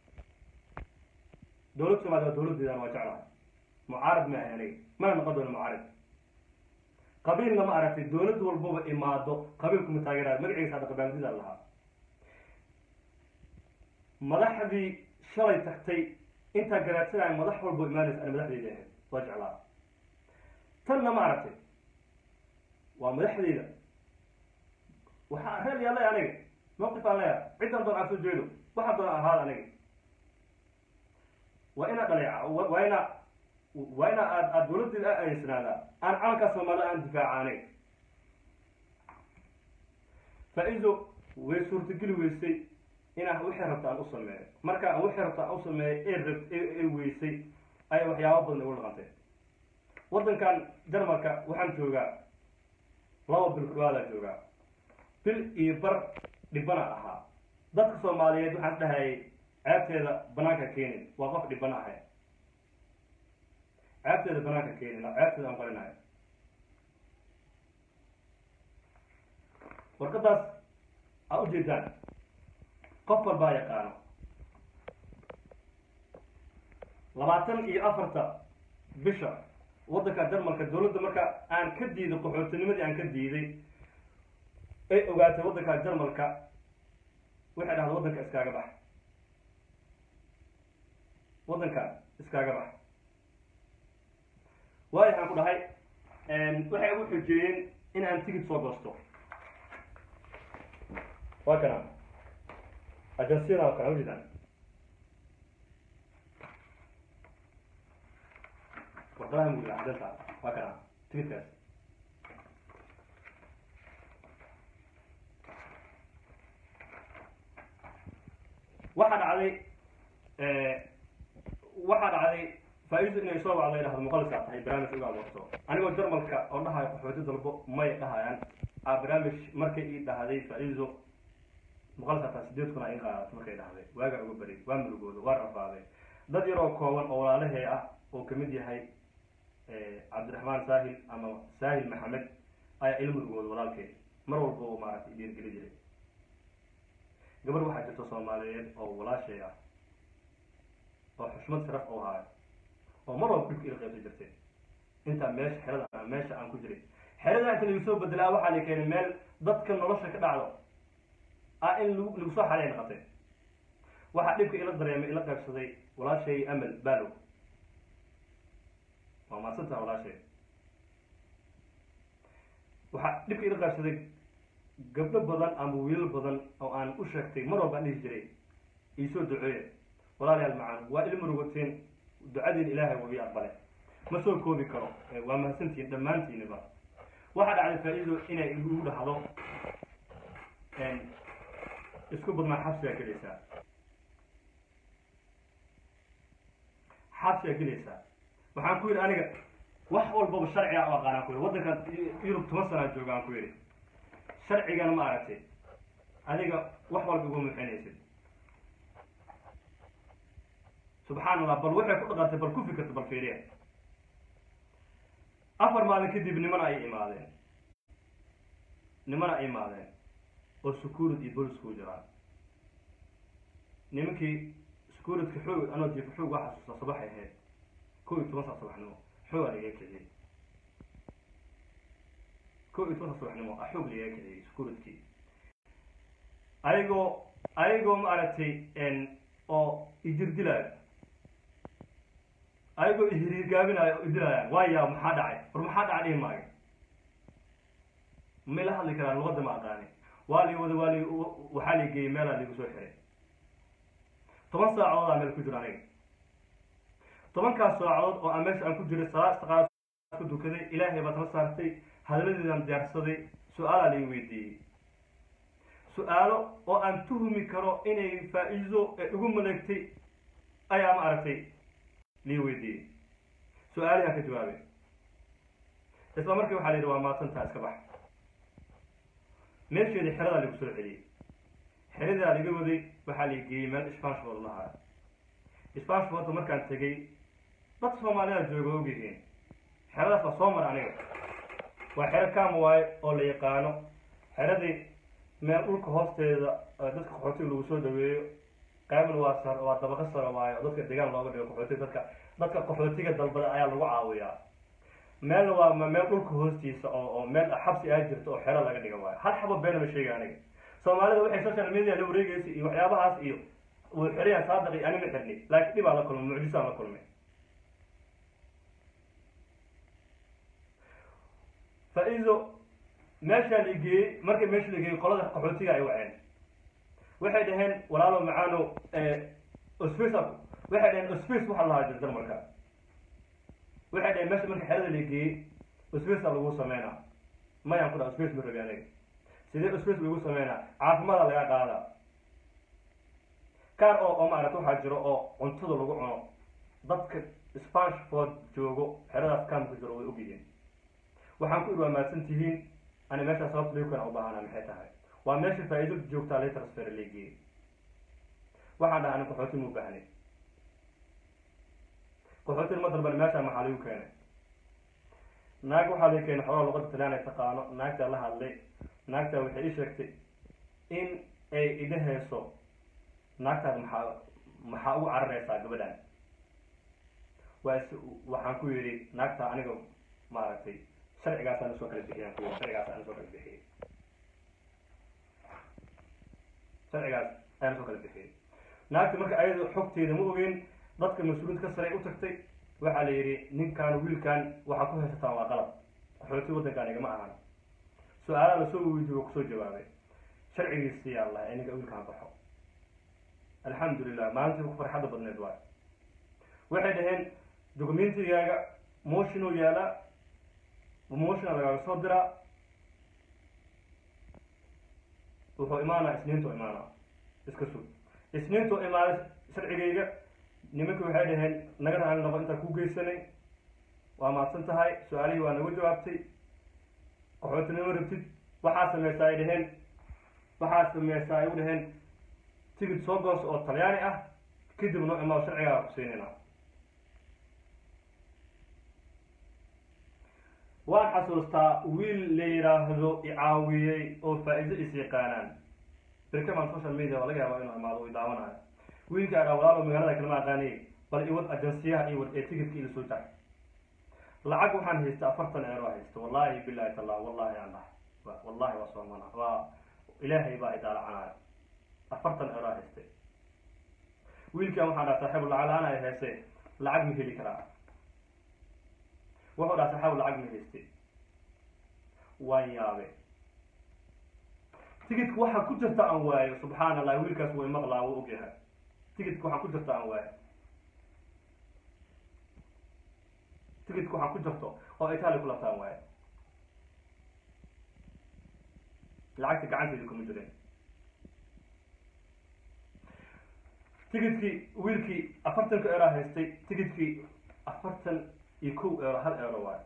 dowlad soomaaliya waa dowladdeedaan waa jeclahay mucaarad ma ahay aniga mana noqon doono mucaarad qabiilna ma aragtay dowlad walbaba imaado qabiilkuma taageerayo magaciisa hadda qabaaldida lahaa madaxdii shalay tagtay intaa garaadsanaya madax walbo imaanaysa ana madaxdeyda ahayd waa jeclaa tanna ma aragtay waa madaxdeyda waxaa reel yaallay aniga mawqif aan leeyahay ciddan doon aan soo jeedo waxaa doon ahaada aniga waa inaa dhaleeca waa inaa waa inaa aad aad dowladdeeda a adeysnaadaa aan calankaa soomaalida aan difaaca aniga faa-ido way suurtageli weysay inaan wixii rabta aan u sameeyo marka aan wixii rabta aan u sameeyo ee rab ee weysay ayay waxyaaba badan igu dhaqantay waddankan jarmalka waxaan joogaa laba bil kudhawaadaa joogaa bil iyo bar dhibana ahaa dadka soomaaliyeed waxaan is dhahayay ceebteeda banaanka keenin waa qof dhibana ahay ceebteeda banaanka keenin ceebteeda aan qarinayo warqadaas aa ujeedaan qof walbaa yaqaano labaatan iyo afarta bisha waddanka jarmalka dowladda marka aan ka diiday qaxootinimadii aan ka diiday ay ogaatay waddanka jarmalka waxay dhahday waddanka iskaaga bax waddanka iskaaga bax waayo waxaan ku dhahay waxay ugu xojeeyeen in aan tigid soo goosto waa kana ajansiyada waa kana ujeedaan warqadaha mugiga cadanta waa kana tigidkaas waxaa dhacday waxaa dhacday faa-iidu inay soo wacday dhahdo muqalisaa tahay barnaamij uga abuurto anigoo jarmalka oo dhahayo qaxooti dalbo may dhahayaan a barnaamij markay ii dhahday faa-iido muqalisaa tahay sideed kun a ii qaadato markay dhahday waagaa uga beri waa murugooda waa rafaaday dad yaroo kooban oo walaalahee ah oo kamid yahay cabdiraxmaan saahil ama saahil maxamed ayaa ila murugooda walaalkeed mar walba oo maaragtay dhiirgeli jiray gabar waxaa jirta soomaaliyeed oo walaashay ah oo xushmad sharaf oo haayo oo mar walba dhibka ila qaybsan jirtay intaa meesha xerada meesha aan ku jiray xerada inta lagu soo bedelaa waxaa la keenay meel dadka nolosha ka dhacdo ah in lagu lagu soo xalay noqotay waxaa dhibka ila dareemay ila qaybsaday walaashay amal balow waa maadsantaha walaashay waxaa dhibka ila qaybsaday gabdho badan ama wiilal badan oo aan u sheegtay mar walba aan dhihi jiray iisoo duceeya walaalayaal macaan waa ila murugateen ducadiin ilaahay waa ii aqbale ma soo koobi karo waa mahadsantihiin dhammaantiiniba waxaa dhacday faa-iido inay igu dhahdo isku badnaa xabsigaa gelaysaa xabsigaa gelaysaa waxaan ku yidhi aniga wax walbaba sharciga u aqaanaan ku yidhi waddankan yurub toban sanaa jooga aan ku yidhi sharcigana ma aragtay adiga wax walba igu muxinaysid subxaan allah bal waxay ku dhaqantay bal ku fikirta bal fiiriya afar maalin kadib nimana ay imaadeen nimana ay imaadeen oo securid iyo bolis ku jiraan nimankii securidka xoog anoo jiifa xoog waa xasuusta subaxay ahayd kow iyo toban saa subaxnimo xoogaa lagaga kiciyey kow iyo toban saa subaxnimo a xoog lagaga kiciyey securidkii ayagoo ayagoo ma aragtay oo idirdilaayo ayagoo ihiriirgaabinaayo oo idilaayaan waaya maxaa dhacay war maxaa dhacay dhihi maayo may la hadli karaan luqadda ma aqaani waa li wada waa li waxaa la geeyey meelaa ligu soo xiray toban saacadood aa meel ku jiro aniga tobankaas saacadood oo aan meesha aan ku jiray salaad istaqaad ku dukaday ilaahay baa tala saartay hadaladeedaan diyaarsaday su-aalaa lai weydiiyey su-aalo oo aan tuhmi karo inay faa-iido ee igu maleegtay ayaa ma aragtay lii weydiiyey su-aalihaan ka jawaabay isla markii waxaa la yidhi waa maadsantaa iska bax meesheedii xeradaa lagu soo celiyey xeradaa laga waday waxaa la geeyey meel spanshford lahaa spanshfordta markaan tegey dad soomaalida jooga ogyihiin xeradaas waa soo mara aniga waa xero kaama waaye oo la yaqaano xeradii meel dhulka hoosteeda dadka qaxootiga lagu soo dhaweeyo qaybna waa sar waa dabaqo saro waayo oo dadka degaan looga dhigo qaxootiga dadka dadka qaxootiga dalbada ayaa lagu caawiyaa meelna waa meel dhulka hoostiisa oo oo meel xabsi aa jirta oo xero laga dhiga waayo hal xabo beena ma sheega aniga soomaalida waxay social media la wareegaysa iyo waxyaabahaas iyo wuu xiriyaan saadaqi ani ma xirni laakiin dhibaa la kulmay mucjisaan la kulmay faa-iido meeshaa la geeyey markii meesha la geeyey qolada qaxootiga ay waceen waxay dhaheen walaalo macaano osface waxay dhaheen osface waxaa lahaa jir jarmalka waxay dhaheen meesha marka xerada la geeyey osfacea lagu sameynaa mayaan ku dhaha osface ma rabi aniga sidee osface lagu sameynaa caafimaada laga qaadaa kaar oo oo maarata waxaa jiro oo cuntada lagu cuno dadka spanshford joogo xeradaas kaamka jiro way ogyihiin waxaan ku idhi waa mahadsan tihiin ani meeshaa sababta liukana u baahana maxay tahay waa meesha faa-iido joogtaa lay transfer leegiyey waxaan dhaha ani qaxooti mu baahnay qaxootin ma dalban meeshaa maxaa lagu keenay naag waxaa laga keenay xogaa luqada talyaan ay taqaano naagtaa la hadlay naagtaa waxay ii sheegtay in ay idha heeso naagtaas maxaa maxaa ugu carareysaa gabadhan waa is waxaan ku yidhi naagtaa aniga maaragtay sharcigaasaan usoo kala bixiyaan ku yidhi sharcigaasaan usoo kala bixiyay sharcigaas ayaan soo kala bixiyey naagti marka ayada xogteeda ma ogeyn dadka mas-uuliyiinta ka sare u tagtay waxaa la yidhi ninkaan wiilkan waxaa ku haysataan waa qalab qaxooti waddankaan igama ahan su-aalaha lasoo weydiiyo kusoo jawaabay sharcigiisi yaa lahay ninka wiilkaan baxo alxamdulilah maalintii ku farxadda badneed waay waxay dhaheen documentigaaga motionoo yaalaa motiona lagaaga soo diraa wuxuu imaanaa isniintu imaanaa iska sug isniintu imaaday sharcigayga nimanki waxay dhaheen naga raali noqo intaan ku geysanay waa mahadsan tahay su-aalihii waa nagu jawaabtay qaxootinimo rabtid waxaa sameysaa ay dhaheen waxaa sameysaa ay u dhaheen tigid soo goos oo talyaani ah kadib noo imaado sharcigaa ku siinayna waan xasuustaa wiil la yidhaahdo icaawiyey oo faa-iido is yaqaanaan birkaman social media waa laga yaabaa inuu imaado u daawanayo wiilka adhaa walaalo magaalada kalama aqaanay bal iwad ajansiyaha iwad ee tigidka ila soo jar lacag waxaan haysta afartan eero haysta wallahi bilahi talla wallahi aan dhahay wallahi waa soomana waa ilaahay baa idaalacanaayo afartan eero haystay wiilkan waxaan dhaha saaxiib lacag la-aan ay hayse lacag ma heli karaa wuxuu dhaha saaxiib lacag ma hayste waan yaabe tigidka waxaa ku jirta aan waayo subxaan allah wiilkaas way maqlaa wuu ogyahay tigidka waxaa ku jirta aan waayo tigidka waxaa ku jirto oo italia ku labtaan waayo lacagta gacanteeda kuma jirin tigidkii wiilkii afartanka eero haystay tigidkii afartan iyo kow eero hal eero waayo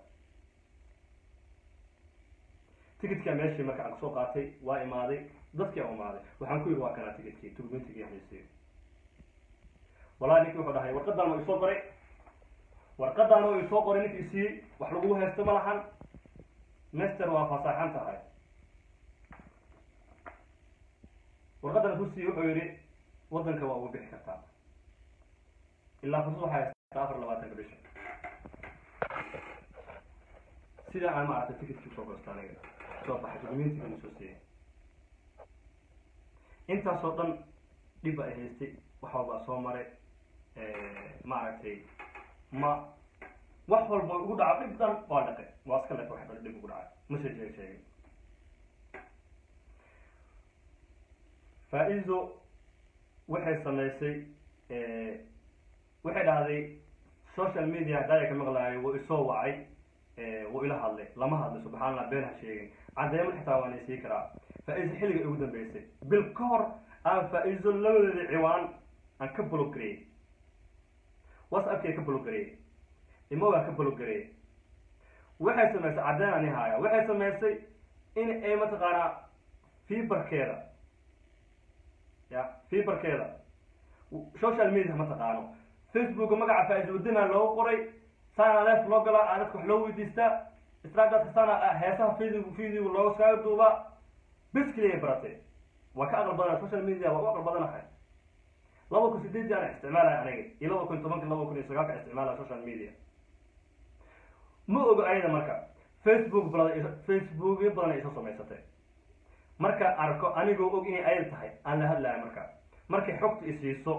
tigidkaa meeshii marka aan kusoo qaatay waa imaaday dadkii aan imaaday waxaan ku yidhi waa kanaa tigidkii tugmentigii haysay wallahi ninkii wuxuu dhahay warqadan waa isoo qoray warqadan oo isoo qoray ninkii isiiyey wax lagu haysto ma lahan master waa fasaaxan tahay warqadan ku siiyey wuxuu yidhi waddanka waa ugu bixi kartaa ilaa fursad waxay haystaa afar labaatanka bisha sidaa aan maaragtay ticketkii usoo goosta aniga soo baxay documentigana soo siiyey intaasoo dhan dhib ay haystay wax walbaa soo maray maaragtay ma wax walba ugu dhaco dhib dhan waa dhaqay waa iska leefa wax dhan dhib ugu dhacay mase sheeg sheegin faa-iido waxay samaysay waxay dhahday social media haddaaya ka maqlaayo wuu isoo wacay wuu ila hadlay lama hadlay subxaan allah been ha sheegin caddeemo xitaa waan isii karaa faa-iiso xilliga ugu dambeysay bil ka hor aan faa-iiso labadeeda ciwaan aan ka blogareeyey whatsappkii ka blogareeyey imogaan ka blogareeyey waxay samaysay caddeen ani haaya waxay samaysay in ay mataqaanaa fiberkeeda ya fiberkeeda social media ma taqaano facebooka magaca faa-iiso wadinaa loogu qoray saana leef loo galaa aa dadka wax loo weydiistaa snapchat saana heesaha video video looga saaga duubaa bes keliya baratay waa ka aqal badana social media waa u aqal badanahay laba kun sideedii ana isticmaalaya aniga iyo laba kun tobanka laba kun iyo sagaalka isticmaalaya social media ma ogo ayada marka facebook badan facebookyo badan ay isoo samaysatay marka arko anigoo og inay ayad tahay aan la hadlaya marka markay xogta isiiso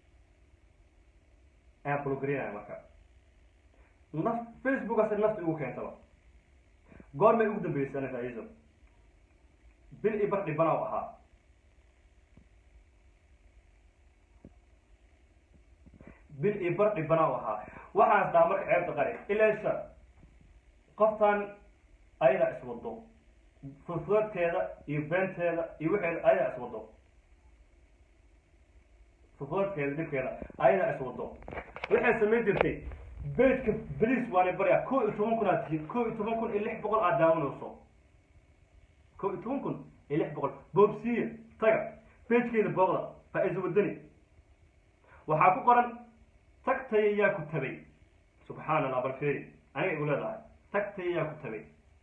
ayaan blogarinaya marka naf facebookaas nafta igu keentaba goormay ugu dambeysay ana faa-iiso bil i bar dhibana u ahaa bil i bar dhibana u ahaa waxaan dhaha marka ceebta qari ilaasha qoftan ayadaa iswado furfuradkeeda iyo beenteeda iyo waxeeda ayadaa iswado furfuradkeeda dhibkeeda ayadaa iswado waxay samayn jirtay beedka beliis waana barya ko iyo toban kun aad tihiin ko iyo toban kun iyo lix boqol aad daawanayso ko iyo toban kun iyo lix boqol boobsiya taga beejkeeda booqda faa-iiso wadani waxaa ku qoran tagtaya yaa ku tabay subxaan allah bal feri aniga igu leedahay tagtaya yaa ku tabay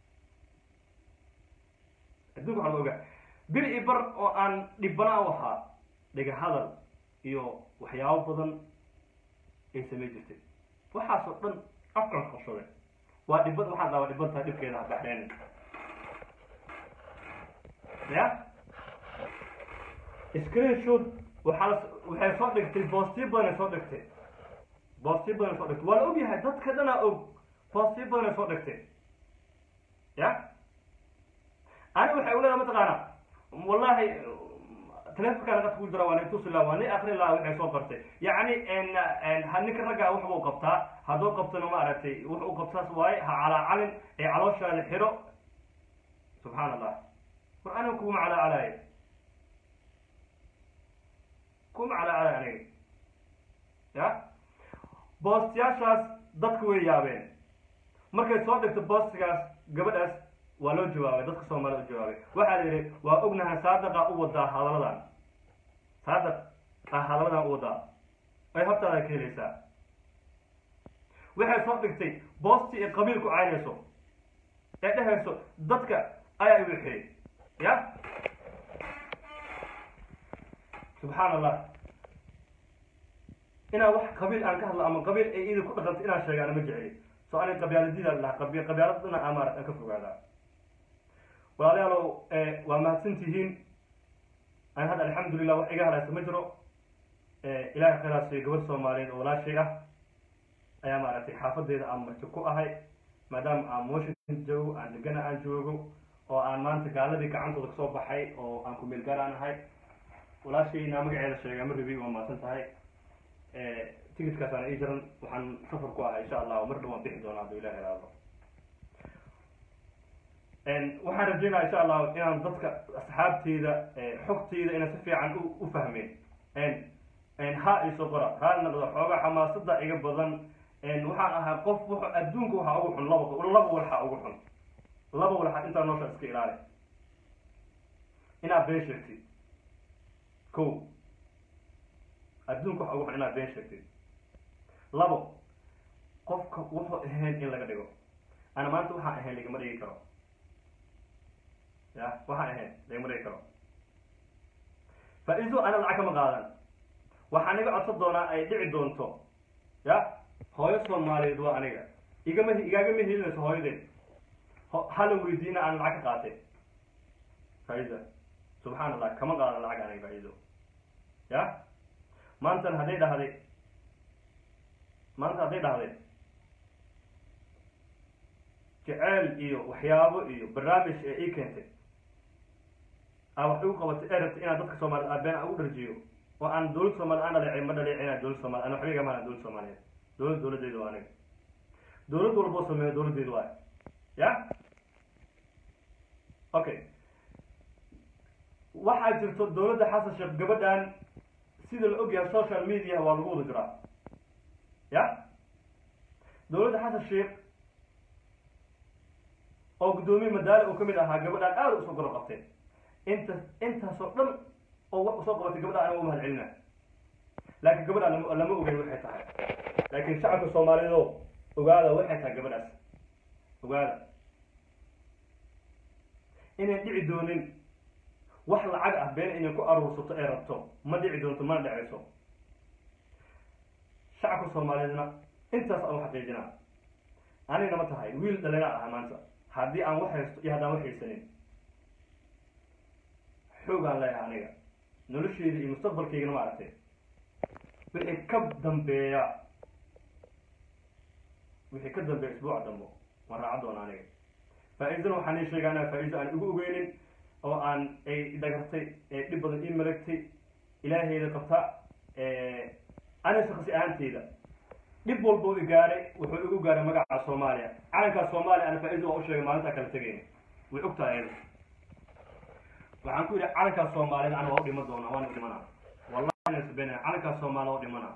adduunka waxaa la ogaa bir i bar oo aan dhibana u ahaa dhiga hadal iyo waxyaabo badan ay samay jirtay waxaasoo dhan afkan qabsaday waa dhibad waxaan dhaha waa dhiban tahay dhibkeeda ha baxdeen ya screenshot waxaa la- waxay soo dhigtay boostiyo badan ay soo dhigtay boostiyo badan ay soo dhigtay waa la ogyahay dadka dhanaa og boostiyo badan ay soo dhigtay ya ani waxay uleedahay mataqaana wallahi telefonkaan qadka ku jira waa nin tusi laha waa nin akri laha waxay soo qortay yacni n ha ninka raggaa wax buu qabtaa hadduu qabtona ma aragtay wax uu qabtaas waaye ha calaacalin ee calooshaada xiro subxaan allah war aniga kuma calaacalaayo kuma calaacalaayo aniga ya boostiyaashaas dadka way yaabeen markay soo dhigto boostigaas gabadhaas waa loo jawaabay dadka soomaalida u jawaabay waxaa la yidhi waa ognahay saadaqa u wadaa hadaladan saadaq ah hadaladan u wadaa ay hortaada ka helaysaa waxay soo dhigtay boosti ee qabiilku caynayso ee dhehayso dadka ayaa i wixiyey ya subxaan allah inaan wax qabiil aan ka hadlo ama qabiil ay idin ku dhaqanto inaan sheegaana ma jeceli so ani qabyaaladida lahaa qabi qabyaaladana amaarad aan ka fogaadaa walaalayaalow waa mahadsan tihiin an hadda alxamdulilah wax iga hadhaysa ma jiro ilahay khayraasiyo gabadh soomaaliyeed oo walaashay ah ayaa maaragtay xaafadeeda aan marti ku ahay maadaama aan washington joogo aan degana aan joogo oo aan maanta gaaladii gacantooda kasoo baxay oo aan ku meelgaaraan ahay walaashayna magaceeda sheegaa ma rabi waa mahadsan tahay ticitkaasaan ii jiran waxaan safar ku ahay insha allah mar dhow waan bixi doonaa hadduu ilahi iraado waxaan rajeynaya insha allah inaan dadka asxaabteyda xogteyda inaan si fiican u u fahmeen ha iso qora raali noqdo xoogaa xamaasada iga badan waxaan ahaa qof wuxuu adduunka waxaa ugu xun laba laba walxa ugu xun laba walxa intaa noosha iska ilaali inaad been sheegtid ko adduunka waxa ugu xun inaad been sheegtid labo qofka wuxuu ahayn in laga dhigo ana maanta waxaan ahayn lagama dhigi karo ya waxaan ahayn lagama dhigi karo faa-iido ana lacag kama qaadan waxaan iga codsan doonaa ay dhici doonto ya hooyo soomaaliyeed waa aniga igama igaagama helinayso hooyadeed ho- hala weydiina aan lacag ka qaatay faa-iida subxaan allah kama qaadan lacag aniga faa-iido ya maantan hadday dhahday maanta hadday dhahday jeceel iyo waxyaabo iyo barnaamij ee ii keentay aa wax igu qabatay ee rabtay inaan dadka soomaaliyed aa been aan u dharjiyo oo aan dowlad soomaaliyed aan dhaleecay ma dhaleecinaa dowlad soomaliya ana waxba igama hanan dowlad soomaaliyeed dowlad dowladdeedu waa aniga dowlad walboo sameeyo dowladdeedu waay ya okay waxaa jirto dowladda xasan sheekh gabadhan sida la ogyahay social media waa lagu wada jiraa ya dowladda xasan sheekh oo guddoomiye madaale uu kamid ahaa gabadhaan aada usoo golo qabtay inta intaasoo dhan oo wax usoo qabatay gabadhaan aniga u mahad celina laakiin gabadhaan lama lama ogeyn waxay tahay laakiin shacabka soomaaliyeed oo ogaada waxay tahay gabadhaas ogaada inay dhici doonin wax lacag ah been inay ku aruursato ee rabto ma dhici doonto mana dhecayso shacabka soomaaliyeedna intaas aan u xaqiijinaa anigna ma tahay wiil dhalina aha maanta haddii aan wax haysto iyo haddaan wax haysanin xoogaan leeyahay aniga nolosheyda iyo mustaqbalkaygana ma aragtay wixii ka dambeeya wixii ka dambeeya isbuuca dambo waan raacan doona aniga faa-iidana waxaan ii sheegaa inaan faa-iido aan igu ogeynin oo aan ay dhagartay ee dhib badan ii malagtay ilaaheyda qabta ani shaksi ahaanteyda dhib walba u igaaray wuxuu igu gaaray magaca soomaaliya calankaa soomaaliya ana faa-iida waa u sheegay maalintaa kala tegayna way ogtahay ayada waxaan ku yidhi calankaa soomaaliyed ana waa u dhiman doonaa waana dhimanaa wallahi na sbena calankaa soomaaliya waa u dhimanaa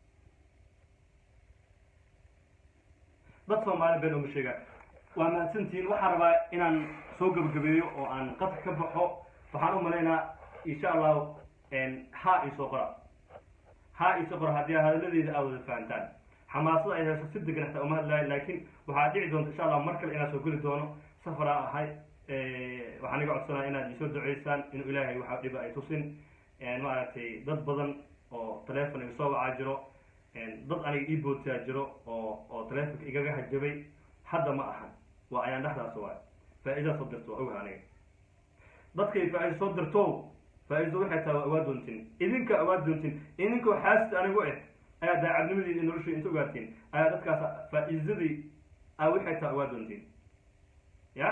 dad soomaali been uma sheega waa mahadsantihiin waxaan rabaa inaan soo gabagabeeyo oo aan qadka ka baxo waxaan u malaynaa insha allahu ha isoo qora ha isoo qora haddii hadaladeeda aad wada fahantaan xamaasada ay hayso si degan xataa uma hadlaayo laakiin waxaa dhici doonta insha allah mar kale inaan soo geli doono safaraa ahay waxaan iga codsanaya inaad isoo duceysaan inuu ilaahay waxa dhiba ay tusin maaragtay dad badan oo teleefon iga soo wacaa jiro dad aniga ii bootaa jiro oo oo teleefonka igaga hajabay hadda ma ahan waa ayaan dhexdaas waay faa-idaa soo dirto waa ogaha aniga dadkay faa-iida soo dirto faa-iido waxay tahay waa ogaa doontiin idinka ogaa doontiin idinkoo xaasida anigu eh ayaa daacadnimadii iyo noloshii inta ogaatiin ayaa dadkaas faa-iidadii a waxay tahay ogaa doontiin ya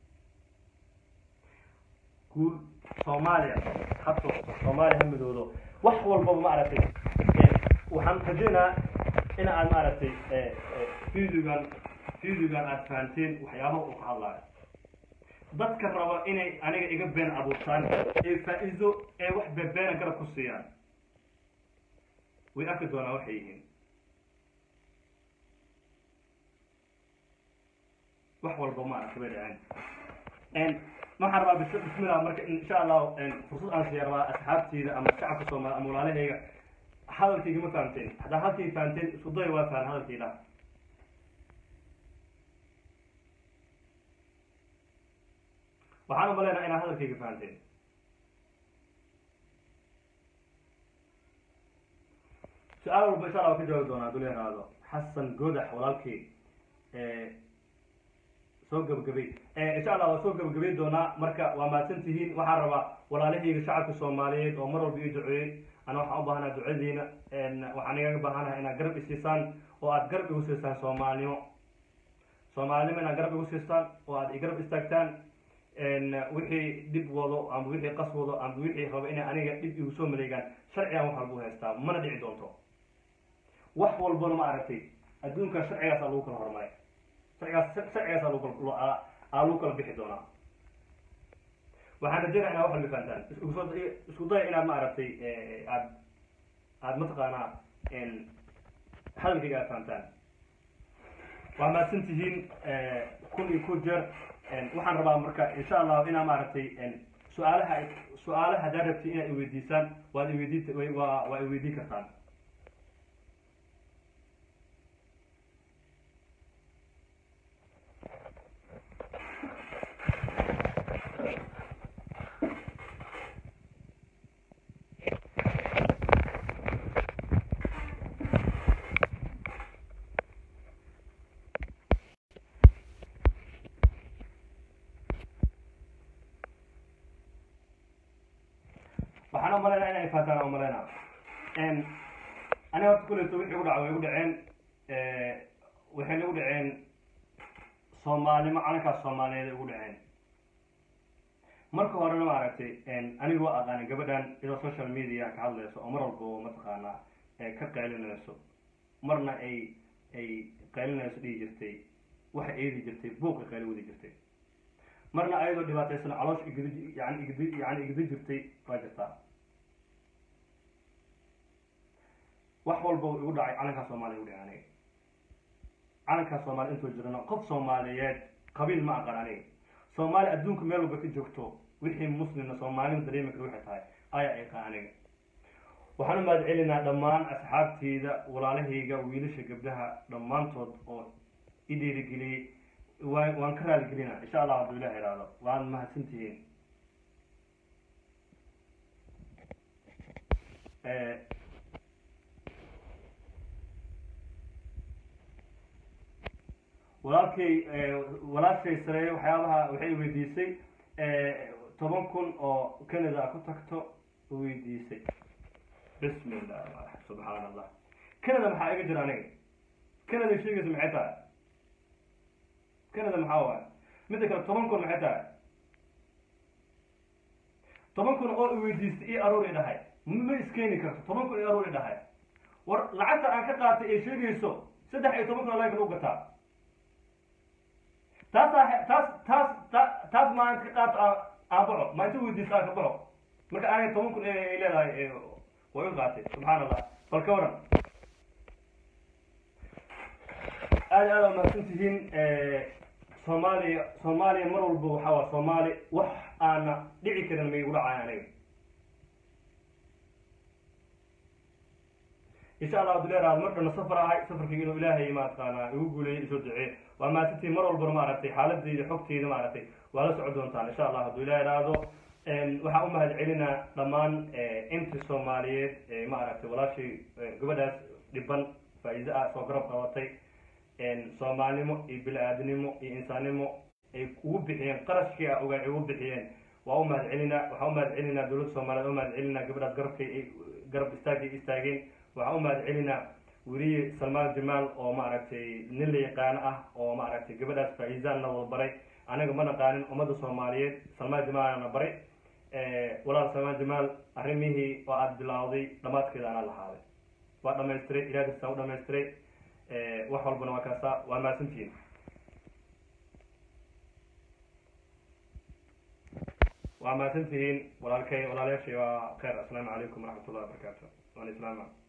guul soomaaliya habto soomaaliya ha midoodo wax walbaba maaragtay waxaan rajeynaa in aad maaragtay videogan videogan aad fahanteen waxyaabaha uu ka hadlaayo dadka raba inay aniga iga been abuurtaan ee faa-iido ee wax bebeena garab ku siiyaan way arki doonaa waxay yihiin wax walba maaragtay bay dhaceen waxaan rabaa bis bismillah marka insha allahu fursad aan siiya rabaa asxaabteyda ama shacabka soomaali ama walaalahayga hadalkayga ma fahamteen haddaa halkayga fahamteen isku day waa fahan hadalkayda waxaan umaleynaa inaad hadalkayga fahamteen su-aal walba insha allah waa ka jawaabi doonaa haduu leeraado xasan godax walaalkii soo gabagabay insha allah waa soo gabagabay doonaa marka waa mahadsan tihiin waxaan rabaa walaalahayga shacabka soomaaliyeed oo mar walba ii duceeyey ana waxaan u baahanaha ducadiina waxaan igaga baahanaha inaad garab isiisaan oo aad garab igu siistaan soomaalnimo soomaalinimo inaad garab igu siistaan oo aad igarab istaagtaan wixii dhib wado ama wixii qas wado ama wixii rabo inay aniga dhib igu soo maleegaan sharcigan wax walbu haystaa mana dhici doonto wax walbana ma aragtay adduunka sharcigaasa lagu kala hormaray sharcigaas sharcigaasa lagu kala aa lagu kala bixi doonaa waxaan rajeynaa inaad wax walba fahantaan iskusoo isku daya inaad ma aragtay aad aad mataqaanaa hadalkayga aad fahantaan waa mahadsan tihiin kun iyo ku jeer waxaan rabaa marka insha allahu inaa maaragtay su-aalaha su-aalaha haddaad rabti inaad iweydiisaan waad iweydiin waa waa iweydiin kartaan waxaan umalaynaa inay faataan umalaynaa aniga horta kuleyto wixii igu dhaca way igu dhaceen waxayna igu dhaceen soomaalnimo calankaas soomaaliyeed ay igu dhaceen marka horena ma aragtay aniga waa aqaanay gabadhan iyadoo social media ka hadlayso oo mar walba mataqaanaa ka qaylinayso marna ay ay qaylinayso dhihi jirtay waxa eedi jirtay buuqa qayli wadi jirtay marna ayadoo dhibaataysan caloosh igdi yani igdi yani igdi jirtay waa jirtaa wax walba igu dhacay calankaa soomaaliya igu dhacay aniga calankaa soomaaliya intoo jirana qof soomaaliyeed qabiil ma aqan aniga soomaali adduunka meel walba ka joogto wixii muslimna soomaalina dareemi kara waxay tahay ayaa iqaa aniga waxaan u mahad celinaa dhammaan asxaabteyda walaalahayga wiilasha gabdhaha dhammaantood oo i dhiirigeliyey waan waan ka raaligelinaa insha allah hadduu ilah ihahdo waan mahadsan tihiin walaalkay walaashay sareeye waxyaabaha waxay weydiisay toban kun oo canada ku tagto weydiisay bismi illah subxaan allah canada maxaa iga jira aniga canada sheegaysa maxay tahay canada maxaa waay midda kale toban kun maxay tahay toban kun oo iweydiistay io aruur i dhahay ma iskeeni karto toban kun io aruur i dhahay war lacagta aan ka qaatay ee sheegayso saddex iyo toban kun laga lagu gataa taasaa taas taas ta taas maa inta ka qaato aan baxo maa inta weydiista aan ka baxo marka aniga toban kun ay leedahay way u qaatay subxaan allah bal ka waran aad aad aa mahadsan tihiin soomaaliya soomaaliya mar walba waxaa waa soomaali wax aana dhici karin ma igu dhacay aniga insha allah abdu leeraad mar dhana safar ahay safarkayga inuu ilaahay mataqaanaa igu guuleeyay isoo duceey waa mahadsantihiin mar walbana maaragtay xaaladeyda xogteyda maaragtay waa la socon doontaan insha allah hadduu ilaah iraahdo waxaan u mahad celinaa dhammaan intii soomaaliyeed ee maaragtay walaashay gabadhaas dhiban faa-iide ah soo garab qabatay soomaalnimo iyo bili-aadnimo iyo insaannimo ay ugu bixiyeen qarashkii a ogaa ay ugu bixiyeen waa u mahad celinaa waxaan u mahad celinaa dowladda soomaaliyeed u mahad celinaa gabadhaas garabkay garab istaagay istaageen waxaan u mahad celinaa weliye salmaan jamaal oo maaragtay nin la yaqaano ah oo maaragtay gabadhaas faa-iisaan na wada baray anaga ma naqaanin ummadda soomaaliyeed salmaan jamaalna baray walaal salmaan jamaal arrimihii oo aada bilawday dhamaadkeeda anaa lahaaday waa dhamaystiray ilaah kastaan u dhamaystiray wax walbana waa kaasa waa mahadsantihiin waa mahadsantihiin walaalkay walaalayaashay waa khayr assalaamu calaykum waraxmat ullahi wabarakaatu waan islaama